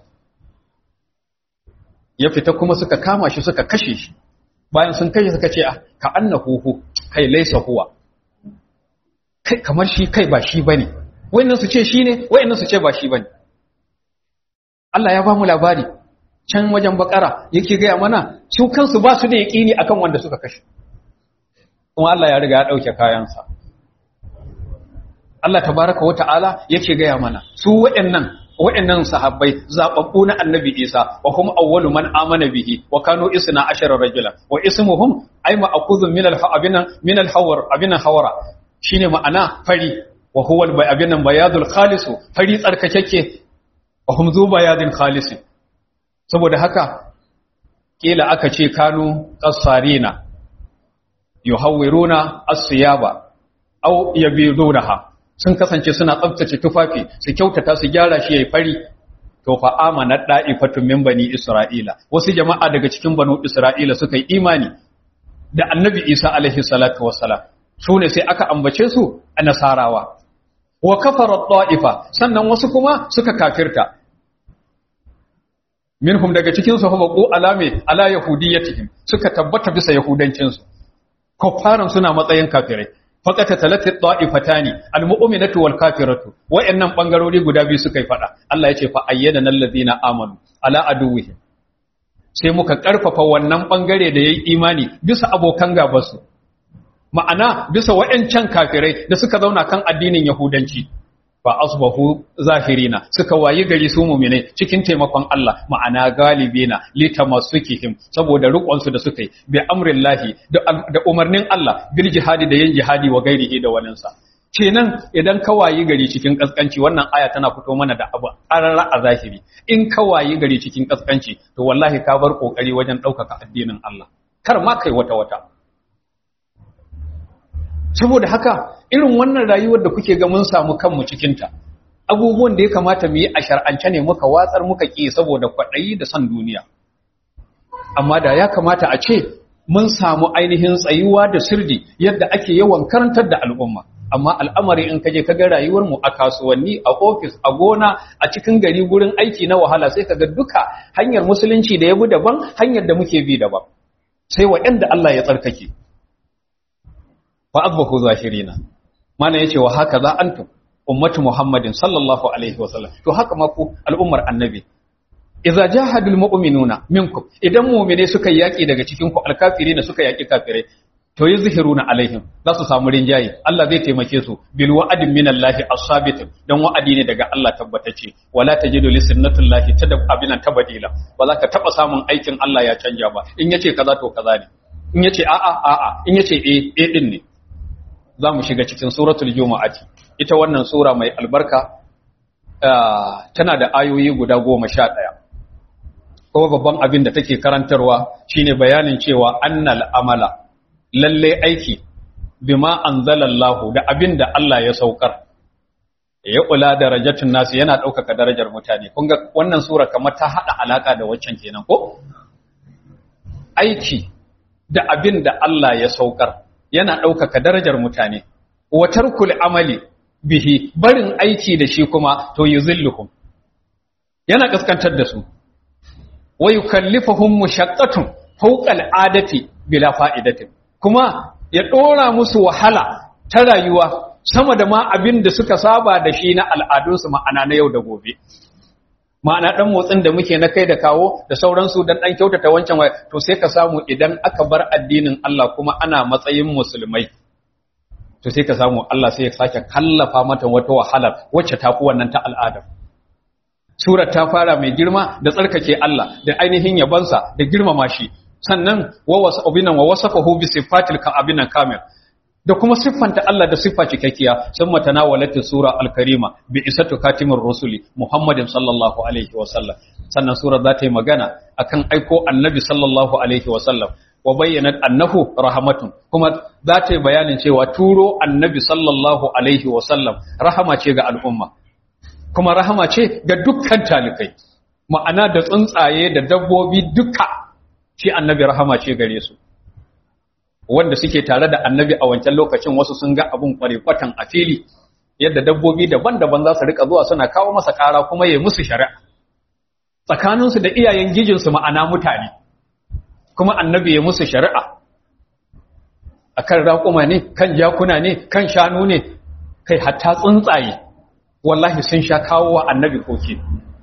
ya fita kuma suka kama shi suka kashe shi bayan sun kashe suka ce ka annahu kai laisa huwa kai kamar shi kai ba shi bane wayannan su ce shi ne wayannan su ce ba shi bane Allah ya ba mu labari can wajen bakara yake gaya mana su kansu ba su da yaqini akan wanda suka kashe kuma Allah ya riga ya dauke kayansa Allah tabaraka wata'ala yake gaya mana su wayannan wayannan sahabbai zababbu na annabi Isa wa hum awwalu man amana bihi wa kanu isna ashara rajula wa ismuhum ay ma'khudhun min al-habina min al-hawar abina hawara shine ma'ana fari wa huwa abin nan bayadul khalisu fari tsarkakeke wa hum zu bayadin khalisi saboda haka kila aka ce kanu qassarina yuhawwiruna as-siyaba aw yabidunaha sun kasance suna tsaftace tufafi su kyautata su gyara shi yayi fari to fa amana da'ifatun min bani isra'ila wasu jama'a daga cikin banu isra'ila suka yi imani da annabi isa alaihi salatu wassalam su ne sai aka ambace su a nasarawa wa kafara ta'ifa sannan wasu kuma suka kafirta minhum daga cikin su huma qu alame ala yahudiyatihim suka tabbata bisa yahudancin su kuffaran suna matsayin kafirai faqata talati ta'ifatani almu'minatu wal kafiratu wa'annan bangarori guda biyu suka yi fada Allah ya ce fa ayyadana alladhina amanu ala aduwwihim sai muka karfafa wannan bangare da yayi imani bisa abokan gabansu ma'ana bisa wa'yancan kafirai da suka zauna kan addinin Yahudanci ba asbahu zahirina suka wayi gari su mumine cikin taimakon Allah ma'ana galibina litamassukihim saboda riƙonsu da suka yi bi amrillahi da umarnin Allah bil jihadi da yin jihadi wa gairihi da waninsa kenan idan ka wayi gari cikin kaskanci wannan aya tana fito mana da abu arara a zahiri in ka wayi gari cikin kaskanci to wallahi ka bar kokari wajen ɗaukaka addinin Allah kar ma kai wata wata saboda haka irin wannan rayuwar da kuke ga mun samu kanmu cikinta abubuwan da ya kamata mu yi a shar'ance ne muka watsar muka ƙi saboda kwaɗayi da son duniya amma da ya kamata a ce mun samu ainihin tsayuwa da sirdi yadda ake yawan karantar da al'umma amma al'amari in kaje kaga rayuwar mu a kasuwanni a ofis a gona a cikin gari gurin aiki na wahala sai kaga duka hanyar musulunci da ya bi daban hanyar da muke bi daban sai waɗanda Allah ya tsarkake fa azbahu zahirina mana yace wa haka za antum ummatu muhammadin sallallahu alaihi wasallam to haka ma ku al'ummar annabi idza jahadul mu'minuna minkum idan mu'mine suka yaki daga cikin ku alkafirina suka yaki kafirai to yuzhiruna alaihim za su samu rinjaye Allah zai taimake su bil wa'adin minallahi as-sabit dan wa'adi ne daga Allah tabbatace wala tajidu li sunnatillahi tada abinan tabadila ba za ka taba samun aikin Allah ya canja ba in yace kaza to kaza ne in yace a'a a'a in yace eh eh din ne za mu shiga cikin suratul jumu'ati ita wannan sura mai albarka tana da ayoyi guda goma sha ɗaya kuma babban abin da take karantarwa shine bayanin cewa annal amala lalle aiki bima anzalallahu da abin da Allah ya saukar ya kula darajatun nasu yana ɗaukaka darajar mutane kun ga wannan sura kamar ta haɗa alaka da waccan kenan ko aiki da abin da Allah ya saukar yana ɗaukaka darajar mutane wa tarkul amali bihi barin aiki da shi kuma to yuzilluhum yana kaskantar da su wa yukallifuhum mushaqqatun fawqa al'adati bila fa'idatin kuma ya dora musu wahala ta rayuwa sama da ma abin da suka saba da shi na al'adunsu ma'ana na yau da gobe ma'ana dan motsin da muke na kai da kawo da sauransu dan dan kyautata wancan wai to sai ka samu idan aka bar addinin Allah kuma ana matsayin musulmai to sai ka samu Allah sai ya sake kallafa mata wata wahala wacce ta fi wannan ta al'ada surar ta fara mai girma da tsarkake Allah da ainihin yabansa da girmama shi sannan wa wasabinan wa wasafahu bi sifatil ka'abinan kamil da kuma siffanta Allah da siffa cikakkiya sun matanawalata sura al-karima bi isatu katimur rusuli Muhammadin sallallahu alaihi wa sallam sannan sura za ta yi magana akan aiko annabi sallallahu alaihi wa sallam wa bayyana annahu rahmatun kuma za ta yi bayanin cewa turo annabi sallallahu alaihi wa sallam rahama ce ga al'umma kuma rahama ce ga dukkan talikai ma'ana da tsuntsaye da dabbobi duka shi annabi rahama ce gare su wanda suke tare da annabi a wancan lokacin wasu sun ga abun kwatan a fili yadda dabbobi daban-daban za su rika zuwa suna kawo masa kara kuma ya musu shari'a tsakaninsu da iyayen gijinsu ma'ana mutane kuma annabi ya musu shari'a akan raƙuma ne kan jakuna ne kan shanu ne kai hatta tsuntsaye wallahi sun sha kawo wa annabi koke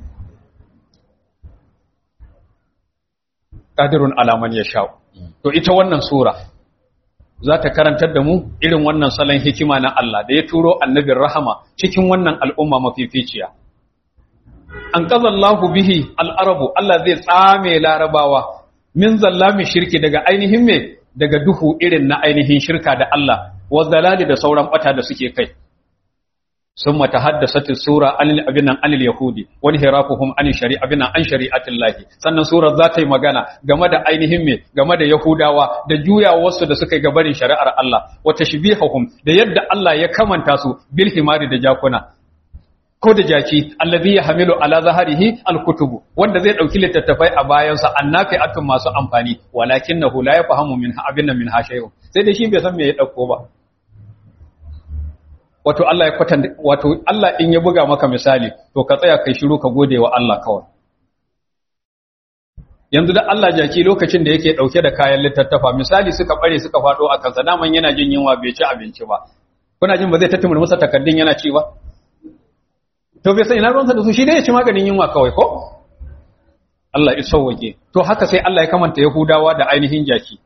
qadirun alaman ya sha to ita wannan sura za ta karantar da mu irin wannan salon hikima na Allah da ya turo annabin rahama cikin wannan al'umma mafificiya. An ƙazallahu bihi al'arabu Allah zai tsame larabawa min zallami shirki daga ainihin me daga duhu irin na ainihin shirka da Allah, wa zalali da sauran ɓata da suke kai. Sun mata haddasa sura anil abinan anil Yahudi, wani hirafuhum anil shari'a abinan an shari'atin lahi. Sannan surar za ta yi magana game da ainihin me game da Yahudawa da juya wasu da suka yi gabarin shari'ar Allah, wata shibihahum da yadda Allah ya kamanta su bil himari da jakuna. Ko da jaki, allazi ya hamilu ala zaharihi alkutubu, wanda zai ɗauki littattafai a bayansa annafi atun masu amfani, walakin na hula ya fahamu min abin nan min hashayu. Sai da shi bai san me ya ɗauko ba. wato Allah ya kwatanta wato Allah in ya buga maka misali to ka tsaya kai shiru ka gode wa Allah kawai yanzu da Allah jaki lokacin da yake dauke da kayan littattafa misali suka bare suka fado a kansa daman yana jin yunwa bai ci abinci ba kuna jin ba zai tattumur masa takaddun yana ci ba to bai san ina ruwansa da su shi dai ya ci maganin yunwa kawai ko Allah ya sauwake to haka sai Allah ya kamanta Yahudawa da ainihin jaki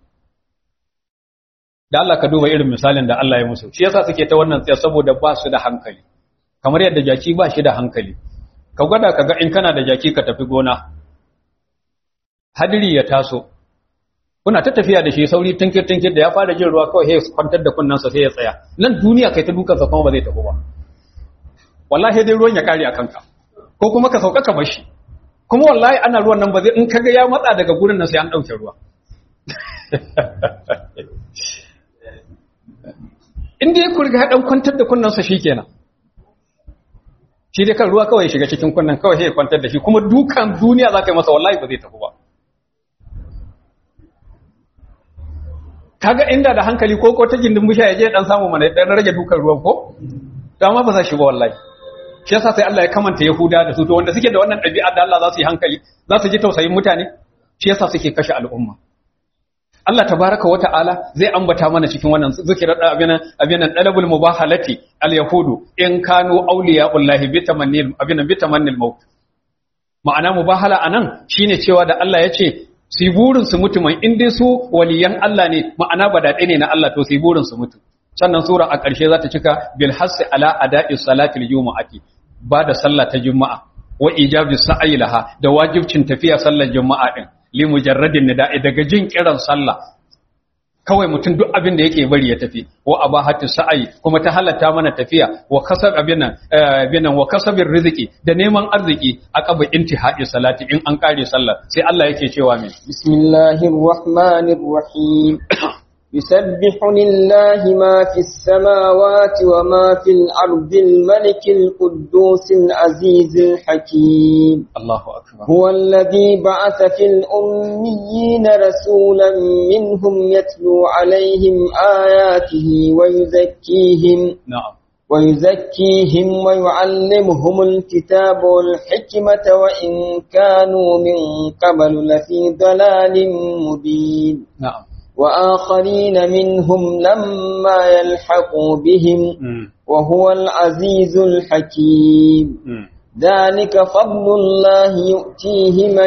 da Allah ka duba irin misalin da Allah ya musu shi yasa suke ta wannan tsaya saboda ba su da hankali kamar yadda jaki ba shi da hankali ka gwada ka ga in kana da jaki ka tafi gona hadiri ya taso kuna ta tafiya da shi sauri tinkir tinkir da ya fara jin ruwa kawai sai kwantar da kunnansa sai ya tsaya nan duniya kai ta dukan sa kuma ba zai tafi ba wallahi dai ruwan ya kare a kanka ko kuma ka sauka ka bar shi kuma wallahi ana ruwan nan ba zai in kaga ya matsa daga gurin nan sai an dauke ruwa inda ya kurga ya dan kwantar da kunnansa shikenan shi dai kan ruwa kawai shiga cikin kunnan kawai sai ya kwantar da shi kuma dukan duniya za ka yi masa wallahi ba zai tafi ba kaga inda da hankali ko ko ta gindin bisha ya je dan samu mana dan rage dukan ruwan ko to amma ba za shi ba wallahi shi yasa sai Allah ya kamanta Yahuda da su to wanda suke da wannan ɗabi'a da Allah za su yi hankali za su ji tausayin mutane shi yasa suke kashe al'umma Allah tabaraka wa ta'ala zai ambata mana cikin wannan zikirar abinan abinan dalabul mubahalati al-yahudu in kanu awliya'ullahi bi tamanni abinan bi tamanni al-maut ma'ana mubahala anan shine cewa da Allah ya ce su burin su mutu mai in dai su waliyan Allah ne ma'ana ba daɗe ne na Allah to su burin su mutu sannan sura a ƙarshe za ta cika bil hassi ala ada'i salatil jumu'ati ba da sallah ta juma'a wa ijabi sa'ayi laha da wajibcin tafiya sallar juma'a din li mujarradin nida'i daga jin kiran sallah kawai mutum duk abin da yake bari ya tafi wa abahatu sa'ayi kuma ta halatta mana tafiya wa kasab abin nan abin nan wa kasabir rizqi da neman arziki aqaba intihai salati in an kare sallar sai Allah yake cewa me bismillahir rahmanir rahim يسبح لله ما في السماوات وما في الأرض الملك القدوس العزيز الحكيم الله أكبر هو الذي بعث في الأميين رسولا منهم يتلو عليهم آياته ويزكيهم نعم ويزكيهم ويعلمهم الكتاب والحكمة وإن كانوا من قبل لفي ضلال مبين نعم وآخرين منهم لما يلحقوا بهم مم. وهو العزيز الحكيم مم. ذلك فضل الله يؤتيه من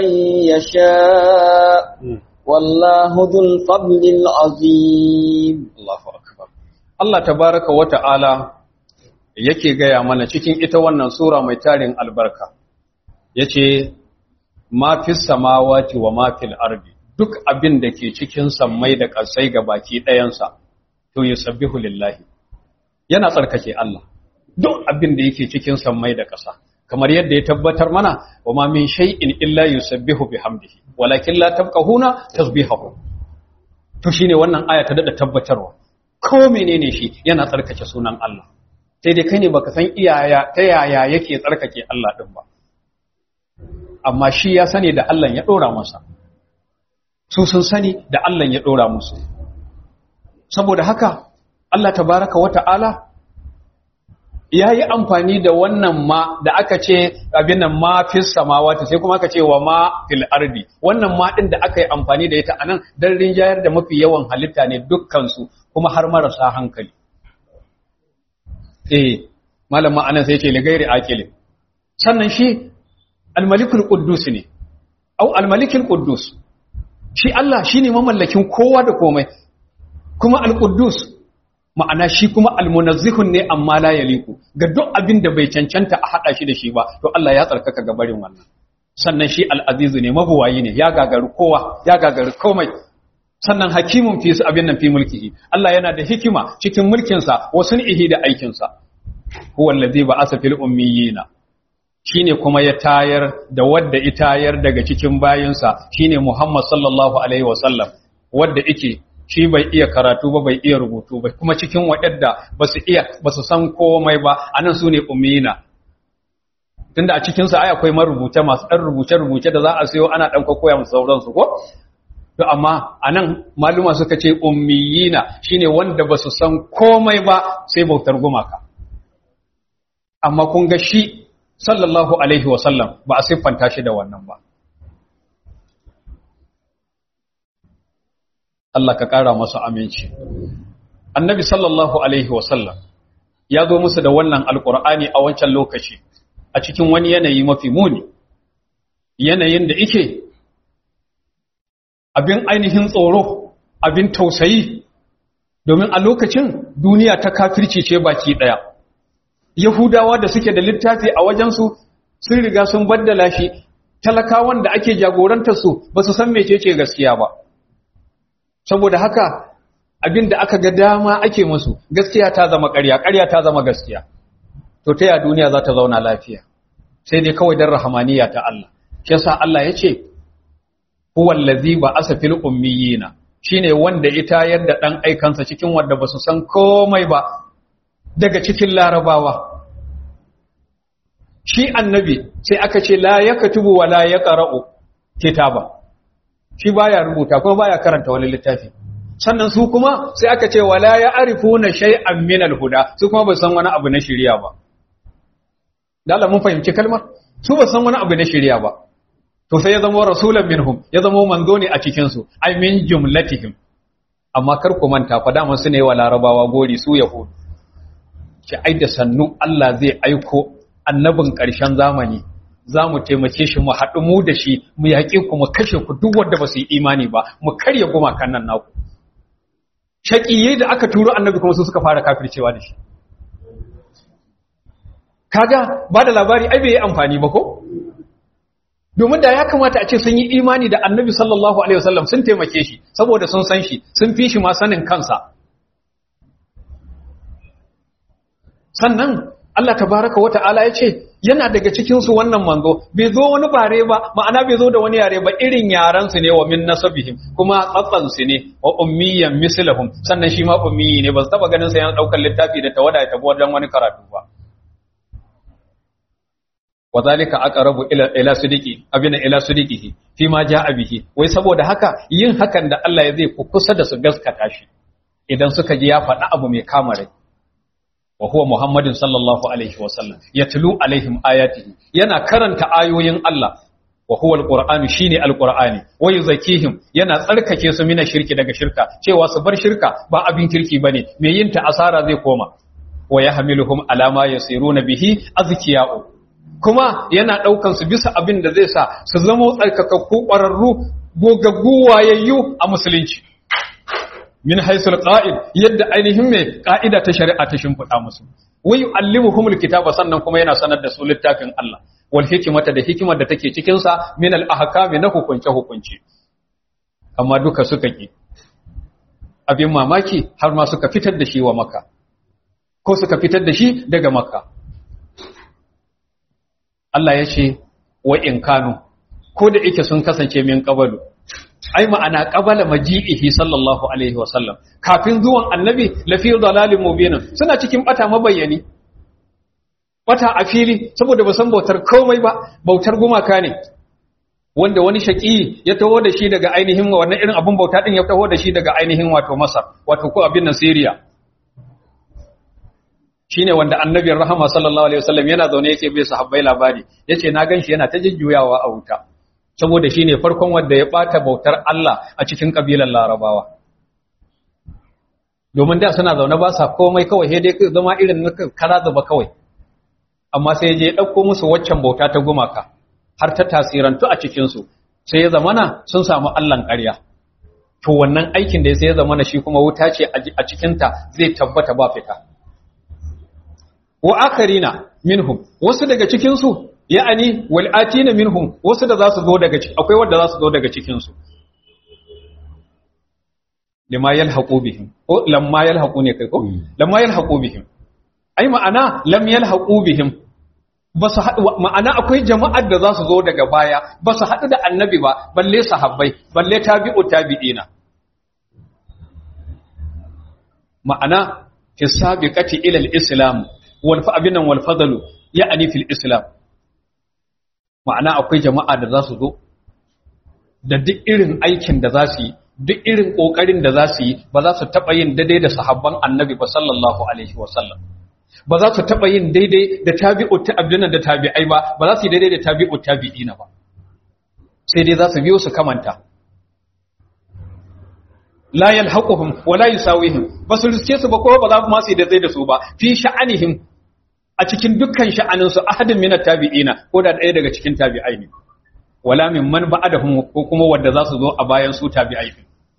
يشاء مم. والله ذو الفضل العظيم Allahu akbar Allah tabaraka wa ta'ala yake gaya mana cikin ita wannan sura mai tarin albarka yace ma fis samawati wa ma fil ardi duk abin da ke cikin sammai da ƙasai ga baki ɗayansa to yusabbihu lillahi yana tsarkake Allah duk abin da yake cikin sammai da ƙasa kamar yadda ya tabbatar mana wa ma min shay'in illa yusabbihu bihamdihi walakin la tabqahuna tasbihahu to shine wannan aya ta dada tabbatarwa ko menene shi yana tsarkake sunan Allah sai dai kai ne baka san iyaya ta yaya yake tsarkake Allah din ba amma shi ya sani da Allah ya dora masa su sun sani da Allah ya dora musu saboda haka Allah tabaraka wa ta'ala ya yi amfani da wannan ma da aka ce abin nan ma fis samawati sai kuma aka ce wa ma fil ardi wannan ma din da aka yi amfani da ita anan dan rinjayar da mafi yawan halitta ne dukkan su kuma har marasa hankali eh malama anan sai ce ligairi aqili sannan shi al-malikul quddus ne au al-malikul quddus shi Allah shine mamallakin kowa da komai kuma al-quddus ma'ana shi kuma almunazzihun ne amma la yaliku ga duk abin da bai cancanta a hada shi da shi ba to Allah ya tsarkaka ga barin wannan sannan shi al'azizu ne mabuwayi ne ya gagaru kowa ya gagaru komai sannan hakimun fi su abin nan fi mulkihi Allah yana da hikima cikin mulkinsa wa sun'ihi da aikinsa huwa allazi ba'asa fil ummiyina shine kuma ya tayar da wadda itayar daga cikin bayinsa shine Muhammad sallallahu alaihi wasallam wadda yake shi bai iya karatu ba bai iya rubutu ba kuma cikin waɗanda ba su iya ba su san komai ba anan su ne ummiyina tunda a cikin sa ai akwai marubuta masu ɗan rubuce rubuce da za a sayo ana ɗan koya musu sauran su ko to amma anan maluma suka ce ummiyina shine wanda ba su san komai ba sai bautar gumaka amma kun ga shi sallallahu alaihi wa sallam ba a siffanta shi da wannan ba Allah ka ƙara masu aminci. Annabi sallallahu Alaihi wasallam ya zo musu da wannan alƙur'ani a wancan lokaci a cikin wani yanayi mafi muni, yanayin da ike abin ainihin tsoro, abin tausayi, domin a lokacin duniya ta kafirci ce baki ɗaya. Yahudawa da suke da littafi a wajensu sun riga sun baddala shi, talakawan da ake jagorantarsu ba su san mecece gaskiya ba. saboda haka abin da aka ga dama ake musu gaskiya ta zama ƙarya ƙarya ta zama gaskiya to ta ya duniya za ta zauna lafiya sai dai kawai dan rahamaniya ta Allah shi yasa Allah ya ce huwal ladzi ba'asa fil ummiyina shine wanda ita yadda dan aikansa cikin wanda ba su san komai ba daga cikin larabawa shi annabi sai aka ce la yaktubu wa la yaqra'u kitaba shi baya rubuta ko baya karanta wani littafi sannan su kuma sai aka ce wala ya arifuna shay'an min al-huda su kuma ba san wani abu na shari'a ba da Allah mun fahimci kalmar su ba san wani abu na shari'a ba to sai ya zama rasulan minhum ya zama manzo ne a cikin su ai min jumlatihim amma kar ku manta fa da su ne wa larabawa gori su yahudu ce ai da sannu Allah zai aiko annabin ƙarshen zamani za mu taimake shi mu haɗu mu da shi mu yaƙi ku mu kashe ku duk wanda ba su yi imani ba mu karya gumakan nan naku shaƙiye da aka turo annabi kuma su suka fara kafircewa da shi kaga ba da labari ai bai yi amfani ba ko domin da ya kamata a ce sun yi imani da annabi sallallahu alaihi wasallam sun taimake shi saboda sun san shi sun fi shi ma sanin kansa sannan Allah tabaraka wa ta'ala ya ce yana daga cikin su wannan manzo bai zo wani bare ba ma'ana bai zo da wani yare ba irin yaran su ne wa min nasabihim kuma tsatsan su ne wa ummiyan mislahum sannan shi ma ummiyi ne ba su taba ganin sa yana daukar littafi da tawada ya tabo wajen wani karatu ba wa zalika aqrabu ila ila sidiqi abina ila sidiqihi fi ma jaa bihi wai saboda haka yin hakan da Allah ya zai kusa da su gaskata shi idan suka ji ya faɗi abu mai kama rai wa huwa muhammadin sallallahu alaihi wa sallam yatlu alaihim ayatihi yana karanta ayoyin Allah wa huwa alqur'anu shine alqur'ani wa yuzakihim yana tsarkake su mina shirki daga shirka cewa su bar shirka ba abin kirki bane me yin ta asara zai koma wa yahmiluhum ala ma yasiruna bihi azkiya'u kuma yana ɗaukan su bisa abin da zai sa su zama tsarkakakku ƙwararru gogaggu wayayyu a musulunci min haisul qa'id yadda ainihin mai ƙa'ida ta shari'a ta shimfiɗa musu wai yu'allimuhumul kitaba sannan kuma yana sanar da su littafin Allah wal hikmata da hikimar da take cikin sa min al ahkami na hukunce hukunci amma duka suka ki abin mamaki har ma suka fitar da shi wa makka ko suka fitar da shi daga makka Allah ya ce wa in kanu ko da yake sun kasance min qabalu ai ma'ana qabala maji'ihi sallallahu alaihi wasallam kafin zuwan annabi lafi dalalin mubin suna cikin bata mabayyani bata a fili saboda ba san bautar komai ba bautar gumaka ne wanda wani shaki ya taho da shi daga ainihin wannan irin abun bauta din ya taho da shi daga ainihin wato Masar wato ko abin nan Syria shine wanda annabin rahama sallallahu alaihi wasallam yana zaune yake bai sahabbai labari yace na ganshi yana ta jujjuyawa a wuta saboda shine farkon wanda ya bata bautar Allah a cikin kabilan Larabawa domin da suna zaune ba sa komai kawai sai dai zama irin na kara zuba kawai amma sai je dauko musu waccan bauta ta gumaka har ta tasirantu a cikin su sai ya zamana sun samu Allahn ƙarya to wannan aikin da sai ya zamana shi kuma wuta ce a cikin ta zai tabbata ba fita wa akarina minhum wasu daga cikin su ya'ani wal atina minhum wasu da zasu zo daga ciki akwai wanda zasu zo daga cikin su lima yalhaqu bihim ko lamma yalhaqu ne kai ko lamma yalhaqu bihim ai ma'ana lam yalhaqu bihim basu haɗu ma'ana akwai jama'ar da zasu zo daga baya basu haɗu da annabi ba balle sahabbai balle tabi'u tabi'ina ma'ana fi sabiqati ila al-islam wal abinan wal fadalu ya'ani fil islam ma'ana akwai jama'a da za su zo da duk irin aikin da za su yi duk irin kokarin da za su yi ba za su taba yin daidai da sahabban annabi ba sallallahu alaihi wasallam ba za su taba yin daidai da tabi'u ta'abdina da tabi'ai ba ba za su yi daidai da tabi'u tabi'ina ba sai dai za su biyo su kamanta la yalhaquhum wa la yusawihim basu riske su ba ko ba za ma su daidai da su ba fi sha'anihim a cikin dukkan sha'anin su ahadin minat tabi'ina ko da ɗaya daga cikin tabi'ai ne wala min man ba'adahum ko kuma wanda za su zo a bayan su tabi'ai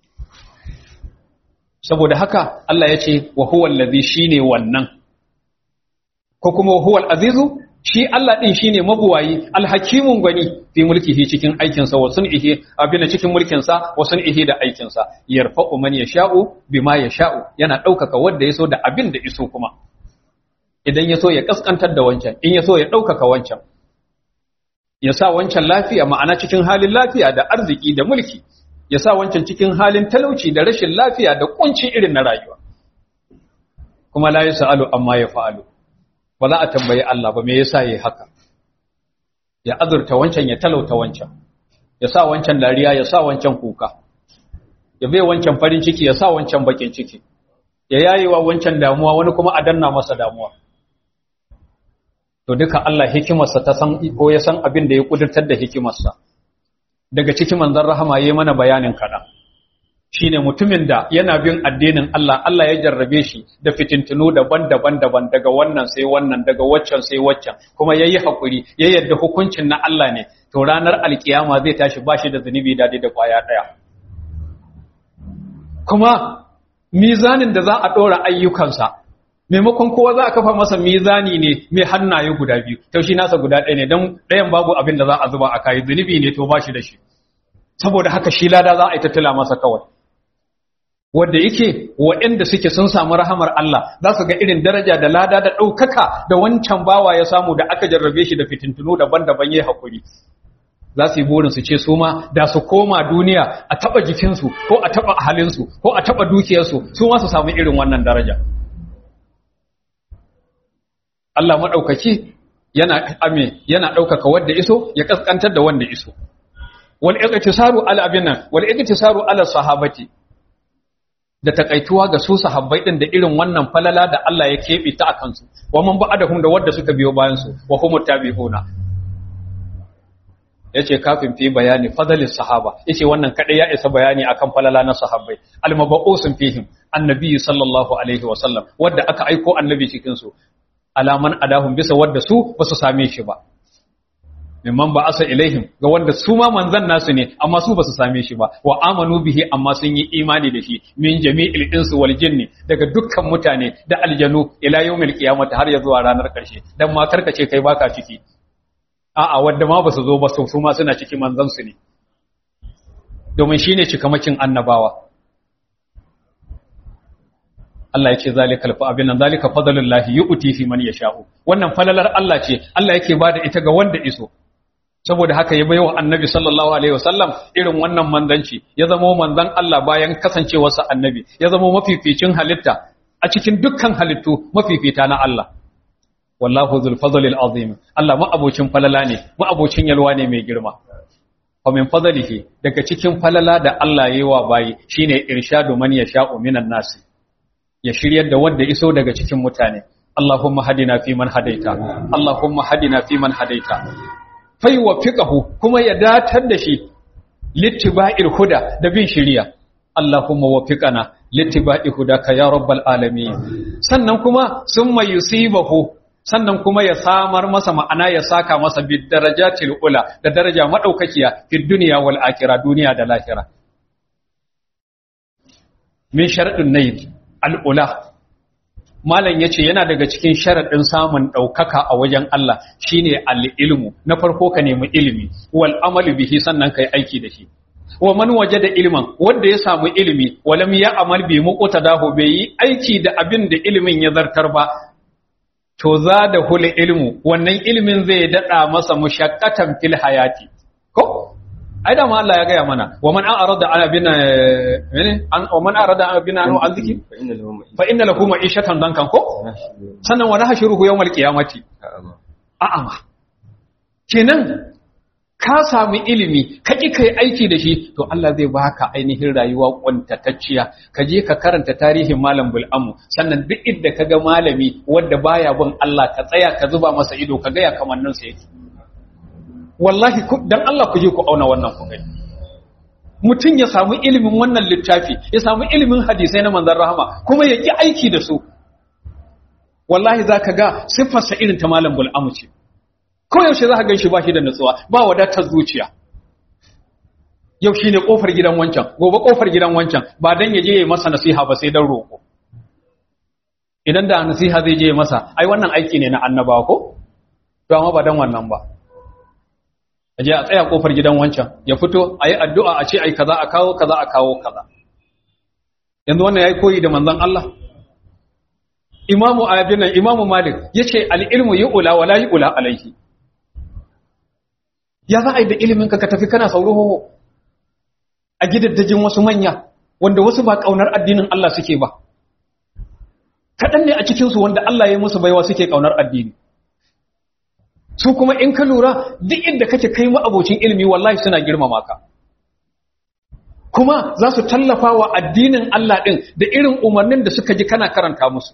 saboda haka Allah ya ce wa huwa allazi shine wannan ko kuma wa huwa azizu shi Allah din shine mabuwayi alhakimun gwani fi mulkihi cikin aikin sa wa sun'ihi abina cikin mulkin sa wa sun'ihi da aikin sa yarfa'u man yasha'u bima yasha'u yana daukaka wanda yaso da abin da iso kuma idan yaso ya kaskantar da wancan in yaso ya daukaka wancan ya sa wancan lafiya ma'ana cikin halin lafiya da arziki da mulki ya sa wancan cikin halin talauci da rashin lafiya da kunci irin na rayuwa kuma la yasalu amma ya fa'alu ba za a tambayi Allah ba me yasa yayi haka ya azurta wancan ya talauta wancan ya sa wancan dariya ya sa wancan kuka ya bai wancan farin ciki ya sa wancan bakin ciki ya yayewa wancan damuwa wani kuma a danna masa damuwa to duka Allah hikimarsa ta san ko ya san abin da ya kudurtar da hikimarsa daga cikin manzon rahama yayi mana bayanin kada shine mutumin da yana bin addinin Allah Allah ya jarrabe shi da fitintunu daban-daban daban daga wannan sai wannan daga waccan sai waccan kuma yayi hakuri ya yarda hukuncin na Allah ne to ranar alkiyama zai tashi bashi da zunubi dade da kwaya daya kuma mizanin da za a dora ayyukansa maimakon kowa za a kafa masa mizani ne mai hannaye guda biyu to shi nasa guda ɗaya ne don ɗayan babu abin da za a zuba a kayi zunubi ne to bashi da shi saboda haka shi lada za a yi tattala masa kawai wanda yake waɗanda suke sun samu rahamar Allah za su ga irin daraja da lada da ɗaukaka da wancan bawa ya samu da aka jarrabe shi da fitintunu daban-daban ya haƙuri za su yi burin su ce su ma da su koma duniya a taɓa jikinsu ko a taɓa halinsu ko a taɓa dukiyarsu su ma su samu irin wannan daraja Allah maɗaukaki yana ame yana ɗaukaka wanda iso ya ƙasƙantar da wanda iso wal iqtisaru ala abin nan wal iqtisaru ala sahabati da takaituwa ga su sahabbai din da irin wannan falala da Allah ya kebe ta akan su wa man ba'adahum da wanda suka biyo bayan su wa hum tabi'una yace kafin fi bayani fadalis sahaba yace wannan kadai ya isa bayani akan falala na sahabbai almabausun fihim annabi sallallahu alaihi wa sallam wanda aka aiko annabi cikin su alaman adahum bisa wanda su basu same shi ba mimman ba asa ilaihim ga wanda su ma manzan nasu ne amma su basu same shi ba wa amanu bihi amma sun yi imani da shi min jami'il insu wal jinni daga dukkan mutane da aljanu ila yawmil qiyamah har ya zuwa ranar karshe dan ma karkace kai baka ciki a'a wanda ma basu zo ba su su ma suna ciki manzan su ne domin shine cikamakin annabawa Allah yake zalikal fa abin nan zalika fadlullahi yu'ti fi man yasha'u wannan falalar Allah ce Allah yake bada ita ga wanda iso saboda haka ya baiwa annabi sallallahu alaihi wasallam irin wannan manzanci ya zama manzan Allah bayan kasancewarsa annabi ya zama mafificin halitta a cikin dukkan halittu mafifita na Allah wallahu zul fadlil azim Allah ma'abocin falala ne ma'abocin yalwa ne mai girma fa min fadlihi daga cikin falala da Allah yayi wa bayi shine irshadu man yasha'u minan nasi ya shiryar da wanda iso daga cikin mutane Allahumma hadina fi man hadaita Allahumma hadina fi man hadaita fai wafiqahu kuma ya datar da shi littiba'il huda da bin shiriya Allahumma wafiqana littiba'i hudaka ya rabbal alamin sannan kuma summa yusibahu sannan kuma ya samar masa ma'ana ya saka masa bid darajatil ula da daraja madaukakiya fi dunya wal akhirah duniya da lahira min sharadun nayd al ula Malam ya ce yana daga cikin sharaɗin samun ɗaukaka a wajen Allah shine al'ilmu na farko ka nemi ilimi wal amalu bihi sannan ka yi aiki da shi wa man waje da ilimin wanda ya samu ilimi walam ya amal bi muƙuta dahu bai yi aiki da abin da ilimin ya zartar ba to za da hula ilmu wannan ilimin zai daɗa masa mushakkatan fil hayati ko ai da ma Allah ya gaya mana wa man arada an abina mene an wa man arada an abina an aziki fa inna lahu ma'ishatan dankan ko sannan wa nahshuruhu yawmal qiyamati a'ama kenan ka samu ilimi ka ki kai aiki da shi to Allah zai baka ainihin rayuwa kwantatacciya ka je ka karanta tarihin malam bul'amu sannan duk inda ka ga malami wanda baya bin Allah ka tsaya ka zuba masa ido ka ga ya kamannin sa yake wallahi dan Allah ku je ku auna wannan ku gani mutum ya samu ilimin wannan littafi ya samu ilimin hadisai na manzon rahama kuma ya ki aiki da su wallahi zaka ga siffarsa irin ta malam bul'amu ce ko yaushe zaka gan shi ba shi da nutsuwa ba wadatar zuciya yau shine kofar gidan wancan gobe kofar gidan wancan ba dan ya je ya masa nasiha ba sai dan roko idan da nasiha zai je masa ai wannan aiki ne na annabawa ko to amma ba dan wannan ba aje a tsaya kofar gidan wancan ya fito ayi addu'a a ce ai kaza a kawo kaza a kawo kaza yanzu wannan yayi koyi da manzon Allah imamu abin nan imamu malik yace al-ilmu yu'la wala yu'la alayhi ya za a yi da ilimin ka ka tafi kana sauro a gidaddajin wasu manya wanda wasu ba kaunar addinin Allah suke ba kaɗan ne a cikinsu wanda Allah ya yi musu baiwa suke kaunar addini su kuma in ka lura duk inda kake kai abocin ilimi wallahi suna girmama ka kuma za su tallafa wa addinin Allah ɗin da irin umarnin da suka ji kana karanta musu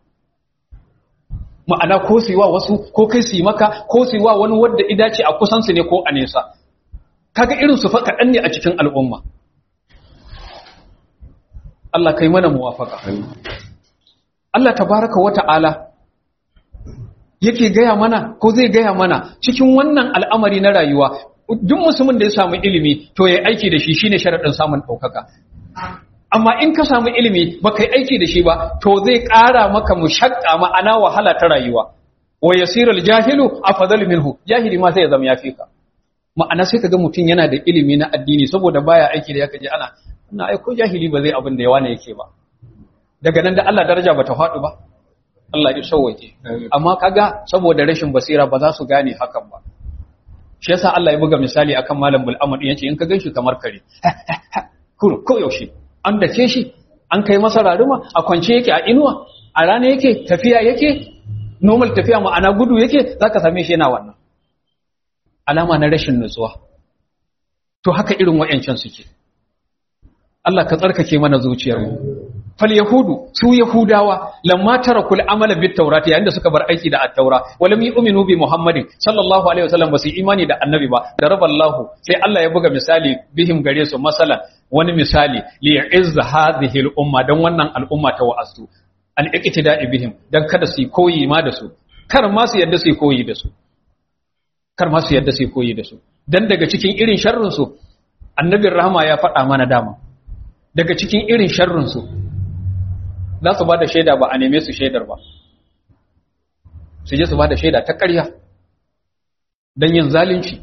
ma'ana ko su yi wa wasu ko kai su yi maka ko su yi wa wani wadda idace a kusansu ne ko a nesa kaga irin su fa kaɗan ne a cikin al'umma Allah kai mana muwafaka Allah tabaraka wa ta'ala yake gaya mana ko zai gaya mana cikin wannan al'amari na rayuwa duk musulmin da ya samu ilimi to ya aiki da shi shine sharadin samun ɗaukaka amma in ka samu ilimi ba kai aiki da shi ba to zai ƙara maka mushakka ma'ana wahala ta rayuwa wa yasirul jahilu afdal minhu jahili ma sai ya zama yafi ka ma'ana sai kaga mutum yana da ilimi na addini saboda baya aiki da yake je ana ina ai ko jahili ba zai abin da yawa ne yake ba daga nan da Allah daraja bata faɗi ba Allah ya sauwake amma kaga saboda rashin basira ba za su gane hakan ba shi yasa Allah ya buga misali akan malam bul'amud yace in ka ganshi kamar kare kuro ko yaushe an dake shi an kai masa raruma a kwance yake a inuwa a rana yake tafiya yake normal tafiya ma'ana gudu yake zaka same shi yana wannan alama na rashin nutsuwa to haka irin wayancan suke Allah ka tsarkake mana zuciyarmu fal yahudu su yahudawa lamma tarakul amala bit tawrati yayin da suka bar aiki da at-taura walam yu'minu bi muhammadin sallallahu alaihi wasallam basu imani da annabi ba da raballahu sai Allah ya buga misali bihim gare su masalan wani misali li ya'izza hadhihi al-umma dan wannan al'umma ta wa'azu an iqtida'i bihim dan kada su koyi ma da su kar ma su yadda su koyi da su kar ma su yadda su koyi da su dan daga cikin irin sharrin su annabin rahama ya faɗa mana dama daga cikin irin sharrin su za su ba da shaida ba a neme su shaidar ba su je su ba da shaida ta ƙarya don yin zalunci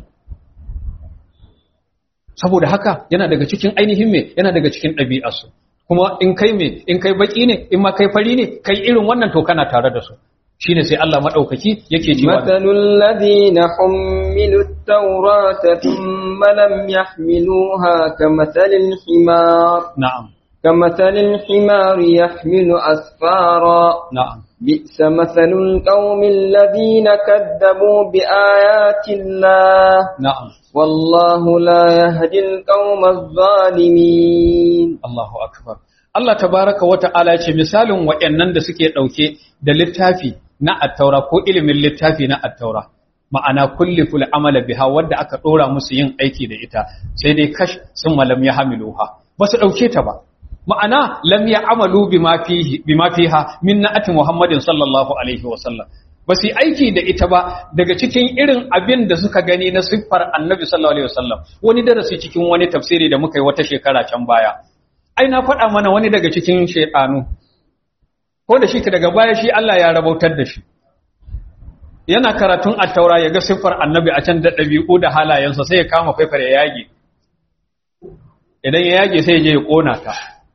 saboda haka yana daga cikin ainihin me yana daga cikin ɗabi'arsu kuma in kai me in kai baki ne in ma kai fari ne kai irin wannan to kana tare da su shine sai Allah madaukaki yake cewa matalul ladina hummilu at-taurata thumma lam yahmiluha kamathalil himar na'am كمثل الحمار يحمل أسفارا na'am بئس مثل القوم الذين كذبوا بآيات الله na'am والله لا يهدي القوم الظالمين Allahu akbar Allah tabaraka wa ta'ala ce misalin waɗannan da suke ɗauke da littafi na attaura ko ilimin littafi na attaura ma'ana kulli ful amala biha wadda aka ɗora musu yin aiki da ita sai dai kash sun malam ya hamiluha ba su ɗauke ta ba ma'ana lam ya amalu bima fihi bima fiha min na'ati muhammadin sallallahu alaihi wa sallam ba su yi aiki da ita ba daga cikin irin abin da suka gani na siffar annabi sallallahu alaihi wasallam wani darasi cikin wani tafsiri da muka yi wata shekara can baya ai na faɗa mana wani daga cikin shaidanu ko da shi daga baya shi Allah ya rabautar da shi yana karatun attaura ya ga siffar annabi a can da ɗabi'u da halayensa sai ya kama faifar ya yage idan ya yage sai ya je ya ƙona ta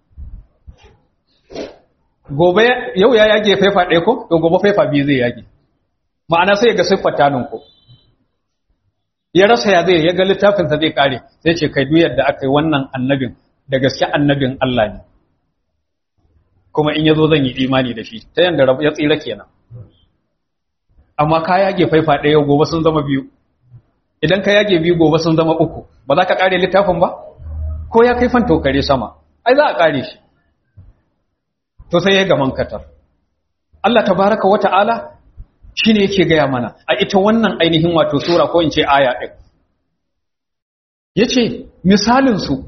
gobe yau ya yage faifa ɗaya ko to gobe faifa biyu zai yage ma'ana sai ya ga siffar tanun ko ya rasa ya zai ya ga littafinsa zai kare sai ce kai duk yadda aka yi wannan annabin da gaske annabin Allah ne kuma in yazo zan yi imani da shi ta yanda ya tsira kenan amma ka yage faifa ɗaya gobe sun zama biyu idan ka yage biyu gobe sun zama uku ba za ka kare littafin ba ko ya kai fanto kare sama ai za a kare shi to sai ya gaman katar Allah tabaraka wa ta'ala shine yake gaya mana a ita wannan ainihin wato sura ko in ce aya ɗin yace misalin su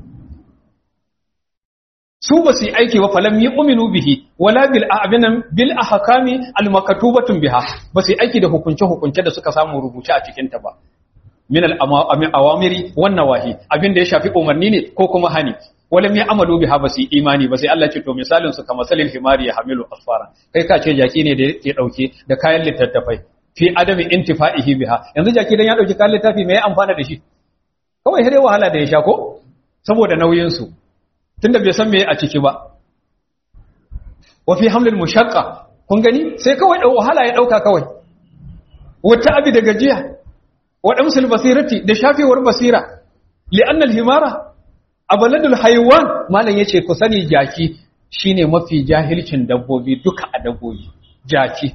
su ba su yi aiki ba falam yi uminu bihi wala bil abinan bil ahkami al maktubatun biha ba su yi aiki da hukunce hukunce da suka samu rubuce a cikin ta ba min al awamiri wan nawahi abin da ya shafi umarni ne ko kuma hani walam ya amalu biha ba su yi imani ba sai Allah ce to misalin su kamar salil himari ya hamilu asfara kai ka ce jaki ne da ya dauke da kayan littattafai fi adami intifa'ihi biha yanzu jaki dan ya dauki kayan littafi me ya amfana da shi kawai sai wahala da ya sha ko saboda nauyin su tunda bai san me a ciki ba wa fi hamlil mushaqqa kun gani sai kawai dau wahala ya dauka kawai wata abi da gajiya wa damsul basirati da shafewar basira li'anna al-himara abaladul haywan malam yace ku sani jaki shine mafi jahilcin dabbobi duka a dabbobi jaki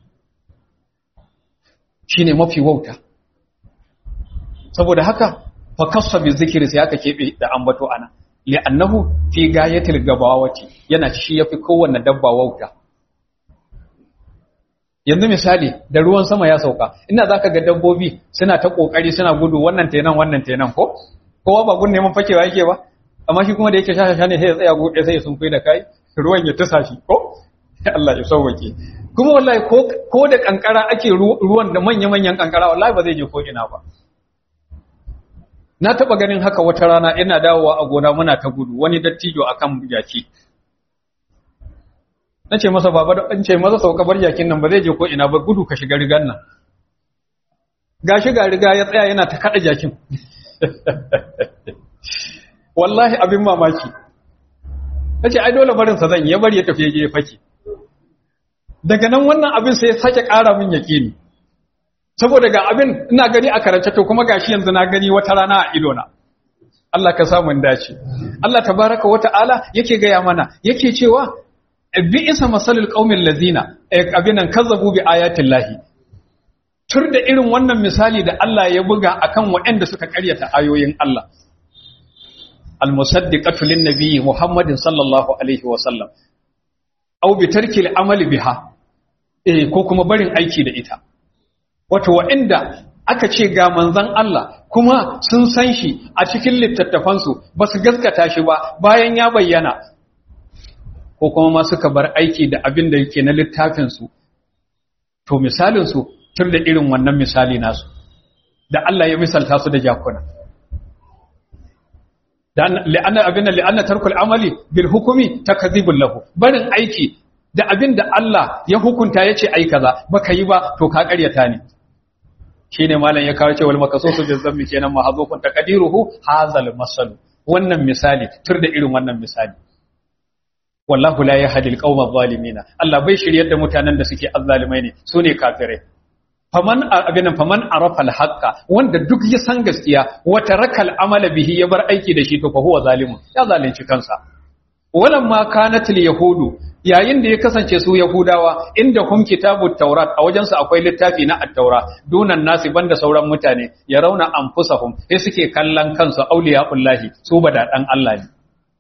shine mafi wauta saboda haka fa kassa bi zikri sai aka kebe da ambato ana li'annahu fi gayatil gabawati yana shi yafi kowanne dabba wauta yanzu misali da ruwan sama ya sauka ina zaka ga dabbobi suna ta kokari suna gudu wannan tenan wannan tenan ko kowa ba gun neman fakewa yake ba amma shi kuma da yake shasha ne sai ya tsaya gobe sai ya sun da kai ruwan ya tusa shi ko Allah ya sauwake kuma wallahi ko ko da kankara ake ruwan da manya-manyan kankara wallahi ba zai je ko ina ba na taba ganin haka wata rana ina dawowa a gona muna ta gudu wani dattijo akan jaki nace masa baba da ce masa sauka bar jakin nan ba zai je ko ina ba gudu ka shiga rigan nan gashi ga riga ya tsaya yana ta kada jakin wallahi abin mamaki nace ai dole barin sa zan ya bari ya tafi je ya fake daga nan wannan abin sai ya sake ƙara min yaƙini saboda ga abin ina gani a karance to kuma gashi yanzu na gani wata rana a ido na Allah ka samu dace Allah tabaraka wa ta'ala yake gaya mana yake cewa bi isa masalul qaumil lazina abinan kazzabu bi ayatin lahi tur da irin wannan misali da Allah ya buga akan waɗanda suka karyata ayoyin Allah al-musaddiqatu lin-nabi Muhammadin sallallahu alaihi wa sallam aw bi tarkil amali biha eh ko kuma barin aiki da ita wato waɗanda aka ce ga manzon Allah kuma sun san shi a cikin littattafansu ba su gaskata shi ba bayan ya bayyana ko kuma ma suka bar aiki da abin da yake na littafinsu to misalinsu tun da irin wannan misali nasu da Allah ya misalta su da jakuna li'anna abin da li'anna tarkul amali bil hukumi takdhibul lahu barin aiki da abin da Allah ya hukunta yace ai kaza baka yi ba to ka karyata ne shine malam ya kawo cewa makasusu bil zammi kenan mahzufun taqdiruhu hazal masal wannan misali tur da irin wannan misali wallahu la yahdi alqawma adh-dhalimin Allah bai shiryar da mutanen da suke azzalimai ne sune kafirai faman abinan faman arafa al-haqqa wanda duk ya san gaskiya wa tarakal amala bihi ya bar aiki da shi to fa huwa zalimun ya zalunci kansa walamma kanat al-yahudu yayin da ya kasance su yahudawa inda hum kitabut taurat a wajen su akwai littafi na at-taura dunan nasi banda sauran mutane ya rauna anfusahum sai suke kallon kansu auliyaullahi su bada dan Allah ne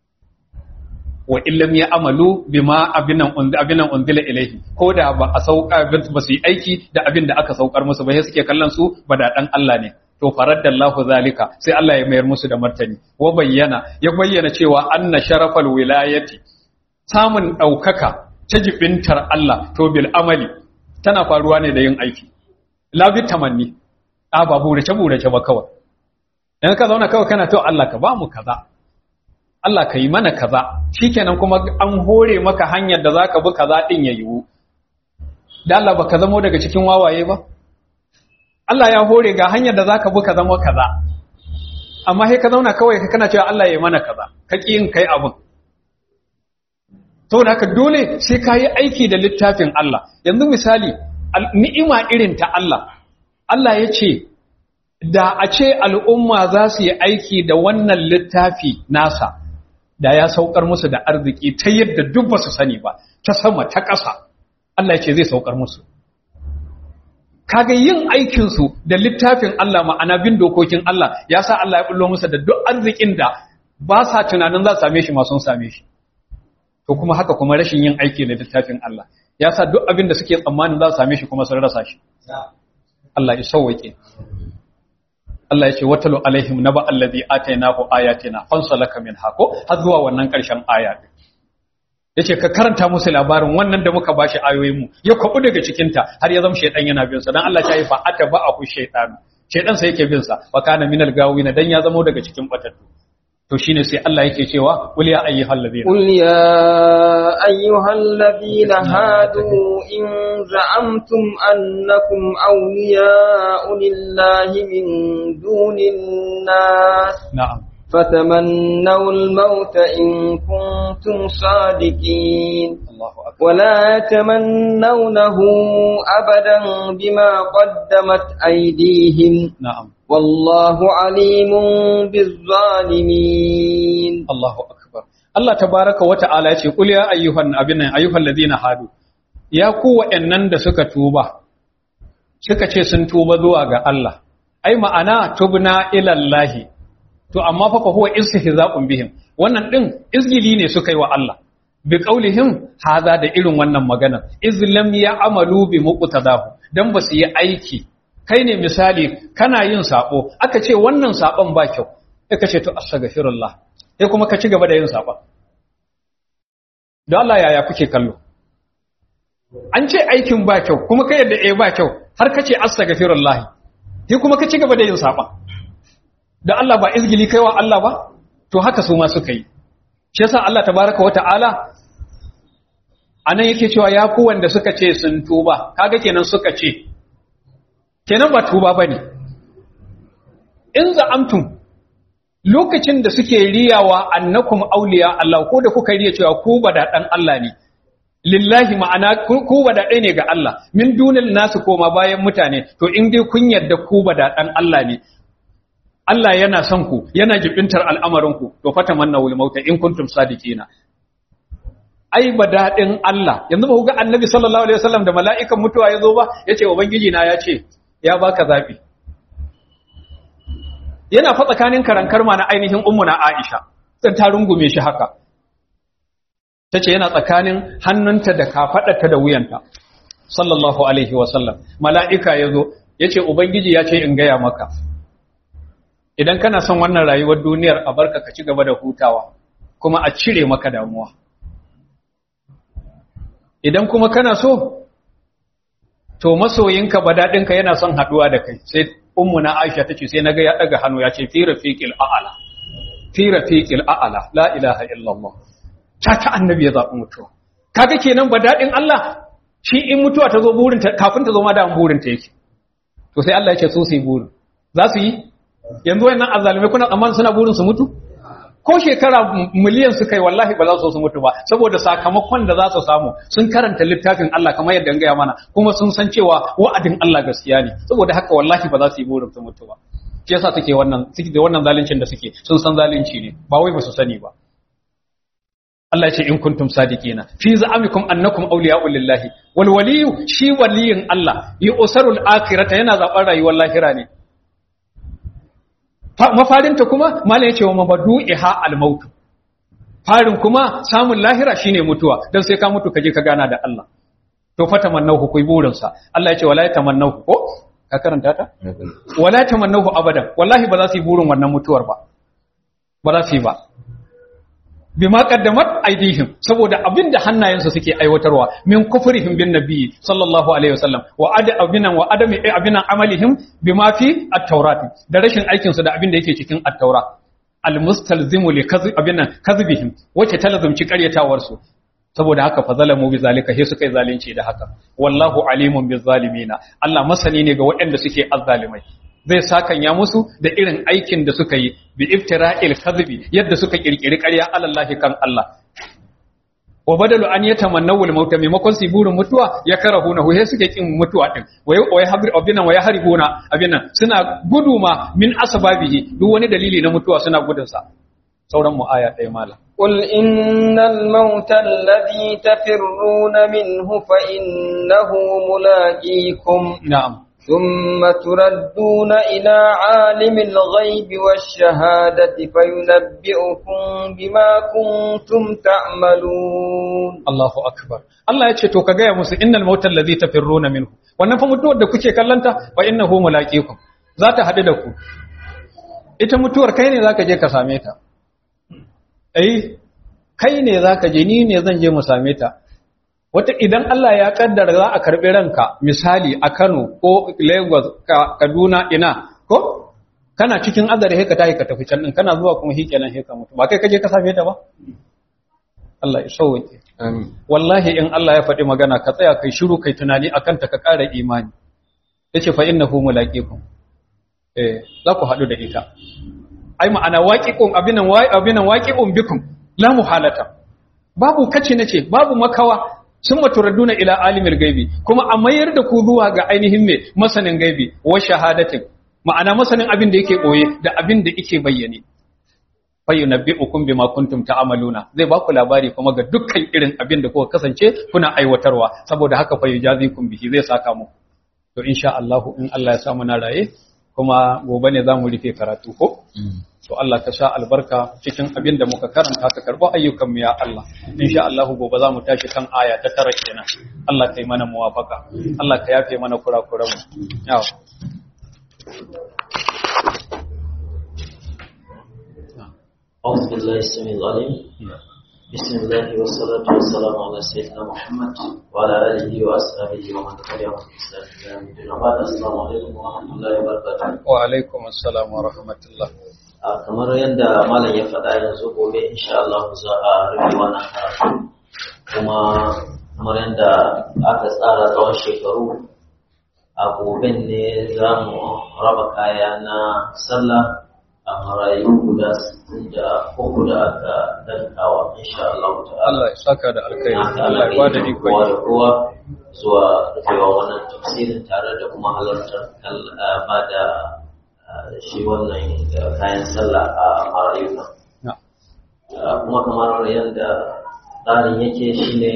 wa illam ya amalu bima abinan abinan unzila ilaihi ko da ba a sauka ba su yi aiki da abin da aka saukar musu ba sai suke kallon su ba da dan Allah ne to faraddallahu zalika sai Allah ya mayar musu da martani wa bayyana ya bayyana cewa anna sharafal wilayati samun daukaka ta jibintar Allah to bil amali tana faruwa ne da yin aiki la bi tamanni a ba burace burace ba kawai dan ka zauna kawai kana to Allah ka ba mu kaza Allah ka yi mana kaza shikenan kuma an hore maka hanyar da zaka bi kaza din ya yiwu da Allah baka zamo daga cikin wawaye ba Allah ya hore ga hanyar da zaka bi ka zama kaza amma sai ka zauna kawai ka kana cewa Allah ya yi mana kaza ka ki yin kai abun saboda haka dole sai ka yi aiki da littafin Allah yanzu misali ni'ima irin ta Allah Allah ya ce da a ce al'umma za su yi aiki da wannan littafi nasa da ya saukar musu da arziki ta yadda duk ba su sani ba ta sama ta ƙasa Allah ce zai saukar musu kaga yin aikinsu da littafin Allah ma'ana bin dokokin Allah ya sa Allah ya bullo musu da duk arzikin da ba sa tunanin za su same shi ma sun same shi to kuma haka kuma rashin yin aiki da littafin Allah ya sa duk abin da suke tsammanin za su same shi kuma sun rasa shi Allah ya sauwake Allah ya ce watalu alaihim naba allazi atainahu ayatina fansalaka min hako har zuwa wannan karshen aya din yace ka karanta musu labarin wannan da muka bashi ayoyin mu ya kwabu daga cikin ta har ya zama shaydan yana bin sa dan Allah ya yi fa atba'ahu shaytan shaydan sai yake bin sa wa kana minal gawina dan ya zama daga cikin batattu to shine sai Allah yake cewa qul ya ayyuhal ladina qul ya ayyuhal ladina hadu in za'amtum annakum awliya'u lillahi min dunin nas na'am فتمنوا الموت إن كنتم صادقين Allahu akbar ولا يتمنونه أبدا بما قدمت أيديهم na'am والله عليم بالظالمين Allahu akbar Allah tabaraka wa ta'ala ya ce qul ya ayyuhan abinan ayyuhal ladina hadu ya ku wa'annan da suka tuba suka ce sun tuba zuwa ga Allah ai ma'ana tubna ila Allah to amma fa fa huwa istihza'un bihim wannan din izgili ne suka yi wa Allah bi qaulihim haza da irin wannan magana izlam ya amalu bi muqtadahu dan ba su yi aiki kai ne misali kana yin sabo aka ce wannan sabon ba kyau sai ka ce to astaghfirullah sai kuma ka ci gaba da yin saba don Allah yaya kuke kallo an ce aikin ba kyau kuma ka yadda eh ba kyau har ka ce astaghfirullah sai kuma ka ci gaba da yin saba da Allah ba izgili kaiwa Allah ba to haka su ma suka yi shi yasa Allah tabaraka wata'ala anan yake cewa ya ku wanda suka ce sun tuba kaga kenan suka ce kenan ba tuba bane in za'amtum lokacin da suke riyawa annakum auliya Allah ko da kuka riya cewa ku ba da dan Allah ne lillahi ma'ana ku ba da ne ga Allah min dunil nasu koma bayan mutane to in dai kun yarda ku ba da dan Allah ne Allah yana son ku yana jibintar al'amarin ku to fata manna wul mauta in kuntum sadiqina ai ba daɗin Allah yanzu ba ku ga annabi sallallahu alaihi wasallam da mala'ikan mutuwa ya zo ba yace ubangiji na ya ce ya baka zabi yana fa tsakanin karankar ma na ainihin ummu na Aisha dan ta rungume shi haka tace yana tsakanin hannunta da kafadarta da wuyanta sallallahu alaihi wasallam mala'ika yazo yace ubangiji ya ce in gaya maka idan kana son wannan rayuwar duniyar a barka ka ci gaba da hutawa kuma a cire maka damuwa idan kuma kana so to masoyinka badadinka yana son haduwa da kai sai ummu na Aisha tace sai naga ya daga hannu ya ce fi rafiqil a'la fi rafiqil a'la la ilaha illallah ta ta annabi ya zabi mutuwa kaga kenan badadin Allah shi in mutuwa ta zo burin ta kafin ta zo ma da burin ta yake to sai Allah ya ce so su yi burin za su yi yanzu wayannan azzalumai kuna tsammanin suna burin su mutu ko shekara miliyan suka yi wallahi ba za su su mutu ba saboda sakamakon da za su samu sun karanta littafin Allah kamar yadda gaya mana kuma sun san cewa wa'adin Allah gaskiya ne saboda haka wallahi ba za su yi burin su mutu ba shi yasa suke wannan suke da wannan zaluncin da suke sun san zalunci ne ba wai ba su sani ba Allah ya ce in kuntum sadiqina fi za'amikum annakum awliya'u lillahi wal waliyyu shi waliyin Allah yusarul akhirata yana zaban rayuwar lahira ne mafarinta kuma malam ya ce wa mabadu'iha al-maut farin kuma samun lahira shine mutuwa dan sai ka mutu kaje ka gana da Allah to fa tamannahu kuyi burin sa Allah ya ce wala tamannahu ko ka karanta ta wala tamannahu abadan wallahi ba za su yi burin wannan mutuwar ba ba za su yi ba bima qaddamat aydihim saboda abinda hannayensu suke aiwatarwa min kufrihim bin nabiy sallallahu alaihi wasallam wa ada abinan wa adami abinan amalihim bima fi at-taurat da rashin aikin su da abinda yake cikin at-taura al-mustalzimu li kadhib abinan kadhibihim wace talazumci karyatawar su saboda haka fa zalamu bi zalika he suka yi zalunci da haka wallahu alimun biz zalimina Allah masani ne ga waɗanda suke azzalimai zai sakanya musu da irin aikin da suka yi bi iftira'il kadhibi yadda suka kirkiri ƙarya alallahi kan Allah wa badalu an yatamannawul mauta maimakon su burin mutuwa ya karahuna he suke kin mutuwa din wai wai habir abinan wai haribuna abinan suna gudu ma min asbabihi duk wani dalili na mutuwa suna gudun sa sauran mu aya ɗaya mala قل إن الموت الذي تفرون منه فإنه ملاقيكم na'am ثم تردون إلى عالم الغيب والشهادة فينبئكم بما كنتم تعملون Allahu akbar Allah ya ce to ka gaya musu innal mautal ladhi tafirruna minhu wannan fa mutuwar da kuke kallanta fa innahu mulaqikum za ta hadu da ku ita mutuwar kai ne zaka je ka same ta eh kai ne zaka je ni ne zan je mu same ta wata idan Allah ya kaddara za a karbi ranka misali a Kano ko Lagos ka Kaduna ina ko kana cikin azare he ka tahi ka tafi can din kana zuwa kuma hikenan he ka mutu ba kai kaje ka same ta ba Allah ya sauke Amin. wallahi in Allah ya faɗi magana ka tsaya kai shiru kai tunani akan ta ka ƙara imani yace fa innahu mulaqikum eh za ku haɗu da ita ai ma'ana waqiqum abinan wa abinan waqiqum bikum la muhalata babu kace nace babu makawa sun maturaduna ila alimil gaibi kuma a mayar da ku zuwa ga ainihin me masanin gaibi wa shahadatin ma'ana masanin abin da yake boye da abin da yake bayyane fayyunabbi'ukum bima kuntum ta'maluna zai ba ku labari kuma ga dukkan irin abin da kuka kasance kuna aiwatarwa saboda haka fayyujazikum bihi zai saka mu to insha Allah in Allah ya sa mu na raye kuma gobe ne zamu rufe karatu ko to Allah ka sha albarka cikin abin da muka karanta ka karbo ayyukan mu ya Allah insha Allah gobe zamu tashi kan aya ta tara kenan Allah kai mana muwafaka Allah ka yafe mana kurakuran mu yawa أعوذ بالله السميع العليم بسم الله والصلاة والسلام على سيدنا محمد وعلى آله وأصحابه ومن تبعهم بإحسان إلى يوم الدين وبعد السلام عليكم ورحمة الله وبركاته wa alaikum assalam wa rahmatullah a kamar yadda malam ya faɗa yanzu gobe insha Allah za a rufe wannan karatu kuma kamar yadda aka tsara tsawon shekaru a goben ne za mu raba kaya na sallah a marayu guda 63 da aka dankawa insha Allah ta'ala Allah ya saka da alkhairi haka Allah ya bada iko kowa da kowa zuwa rufewa wannan tafsirin tare da kuma halartar kal- ah, ba da ah, shi wannan ah, kayan sallah a marayu nan. na Ah, kuma kamar yadda tsarin yake shine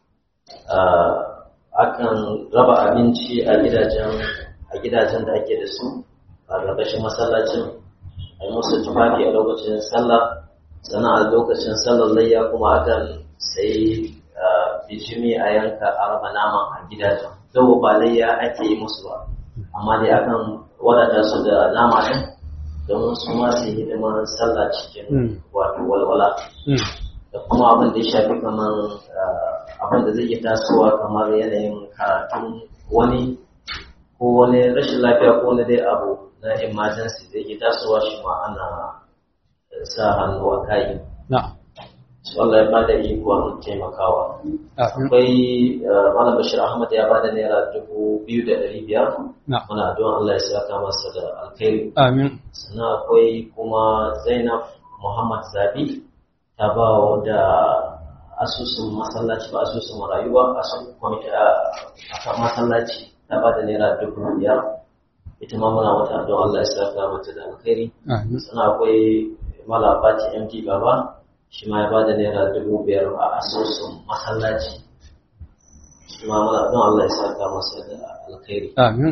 ah, akan raba abinci a gidajen a gidajen da ake da su a ƙarƙashin masallacin a yi musu tufafi a lokacin sallah sannan a lokacin sallar layya kuma akan sai bijimi a yanka a raba naman a gidajen zau ba layya ake yi musu ba amma dai akan wadata su da nama ɗin don su ma su yi hidimar sallah cikin Mm. wato walwala Mm. da kuma abin da ya shafi kamar ah, abin da zai iya tasowa kamar yanayin karatun wani ko wani rashin lafiya ko wani dai abu na emergency zai iya tasowa shi ma ana eh, sa hannu a kai na su Allah ya bada ikon taimakawa amin akwai ah, malam bashir ahmad ya bada naira dubu biyu da ɗari biyar na muna addu'an Allah ya saka masa da alkhairi amin sannan akwai kuma zainab muhammad zabi ta ba wa da asusun masallaci ba asusun marayu ba asusun kwamiti a kan masallaci ta ba da naira dubu biyar ita ma muna wata don allah ya saka mata da alkhairi amin sannan akwai malabati md baba shi ma ya ba da naira dubu biyar a asusun masallaci shi ma muna don allah ya saka masa da alkhairi amin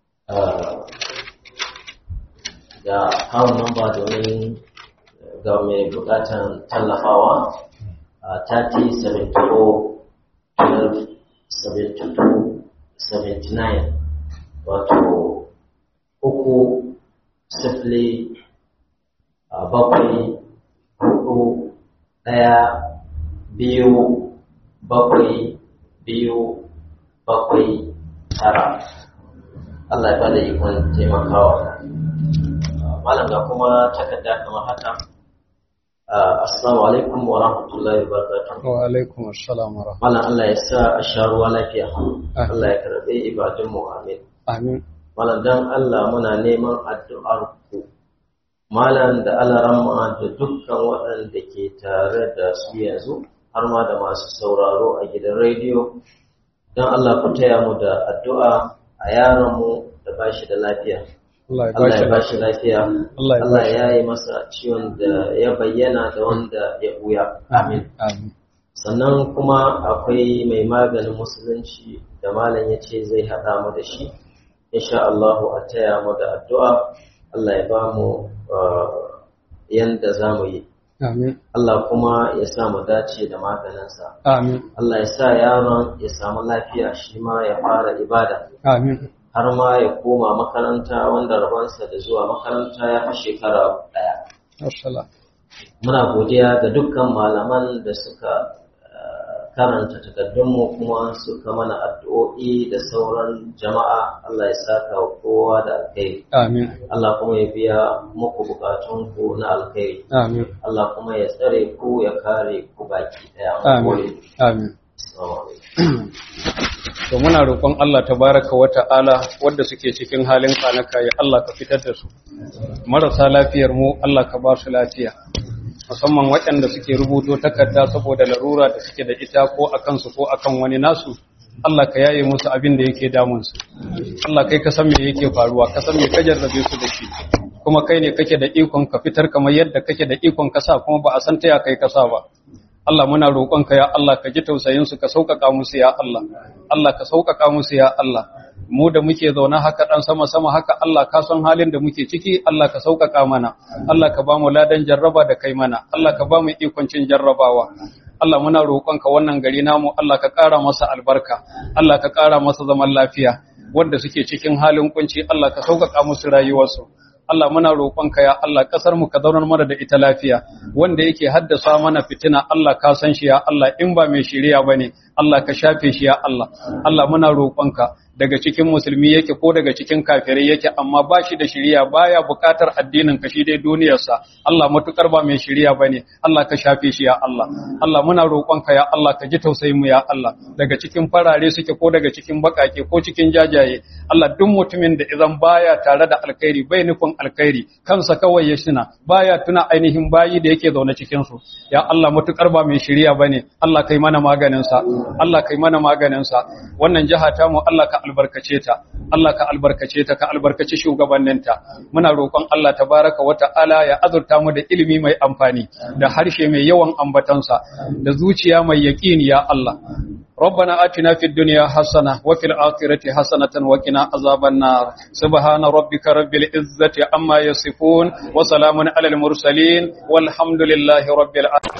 da kawo namba domin ga mai bukatan tallafawa a 30-74-12-72-79 wato uku sifili a bakwai hudu daya biyu bakwai biyu bakwai tara Allah ya bada ikon taimakawa malam ga kuma takarda kamar haka Ah, assalamu alaikum wa rahmatullahi wa barakatuh wa alaikum assalam wa rahmatullah malam Allah ya sa a sha ruwa lafiya Allah ya karbe ibadun mu amin amin malam dan Allah muna neman addu'ar ku malam da alaramma da dukkan waɗanda ke tare da su yanzu har ma da masu sauraro a gidan rediyo don Allah ku taya mu da addu'a a yaron mu da bashi da lafiya Allah ya Allah ya bashi bashi lafiya Allah ya Allah bashi ya yi masa ciwon da ya bayyana da wanda ya buya amin amin sannan kuma akwai mai maganin musulunci da malam ya ce zai haɗa mu da shi insha Allah a taya mu da addu'a Allah ya ba mu uh, yanda za mu yi amin Allah kuma ya sa mu dace da maganinsa amin Allah ya sa yaron ya samu lafiya shi ma ya fara ibada amin har ma ya koma makaranta wanda rabansa da zuwa makaranta ya fi shekara ɗaya assalam muna godiya ga dukkan malaman da suka eh, karanta takardunmu kuma suka mana addu'o'i da sauran jama'a Allah ya saka wa kowa da alkhairi amin Allah kuma ya biya muku bukatunku na alkhairi amin Allah kuma ya tsare ku ya kare ku baki daya amin amin Assalamu alaikum. to muna roƙon Allah tabaraka wa ta'ala wanda suke cikin halin kanaka ya Allah ka fitar da su marasa lafiyar mu Allah ka ba su lafiya musamman waɗanda suke rubuto takarda saboda larura da suke da ita ko a kansu ko akan wani nasu Allah ka yaye musu abin da yake damun su Allah kai ka san me yake faruwa ka san me ka jarrabe su da shi kuma kai ne kake da ikon ka fitar kamar yadda kake da ikon ka sa kuma ba a san ta ya kai ka sa ba Allah muna roƙonka ya Allah ka ji tausayin su ka sauƙaƙa musu ya Allah Allah ka sauƙaƙa musu ya Allah mu da muke zaune haka dan sama sama haka Allah ka san halin da muke ciki Allah ka sauƙaƙa mana Allah ka ba mu ladan jarraba da kai mana Allah ka ba mu ikon cin jarrabawa Allah muna roƙonka wannan gari namu Allah ka ƙara masa albarka Allah ka ƙara masa zaman lafiya wanda suke cikin halin kunci Allah ka sauƙaƙa musu rayuwarsu Allah muna roƙonka ya Allah kasar mu ka zaunar mana da ita lafiya wanda yake haddasa mana fitina Allah ka san shi ya Allah in ba mai shiriya bane Allah ka shafe shi ya Allah Allah muna roƙonka daga cikin musulmi yake ko daga cikin kafirai yake amma ba shi da shiriya baya bukatar addinin ka shi dai duniyarsa Allah matukar ba mai shiriya bane Allah ka shafe shi ya Allah Allah muna roƙonka ya Allah ka ji tausayin mu ya Allah daga cikin farare suke ko daga cikin bakake ko cikin jajaye Allah duk mutumin da idan baya tare da alkhairi bai nufin alkhairi kansa kawai ya shina baya tuna ainihin bayi da yake zaune cikin su ya Allah matukar ba mai shiriya bane Allah kai mana maganin sa Allah kai mana maganin sa wannan jiha ta mu Allah ka albarkace ta Allah ka albarkace ta ka albarkaci shugabanninta muna roƙon Allah tabaraka wa ta'ala ya azurta mu da ilimi mai amfani da harshe mai yawan ambatansa da zuciya mai yaqini ya Allah ربنا آتنا في الدنيا حسنة وفي الآخرة حسنة وقنا عذاب النار سبحان ربك رب العزة عما يصفون وسلام على المرسلين والحمد لله رب العالمين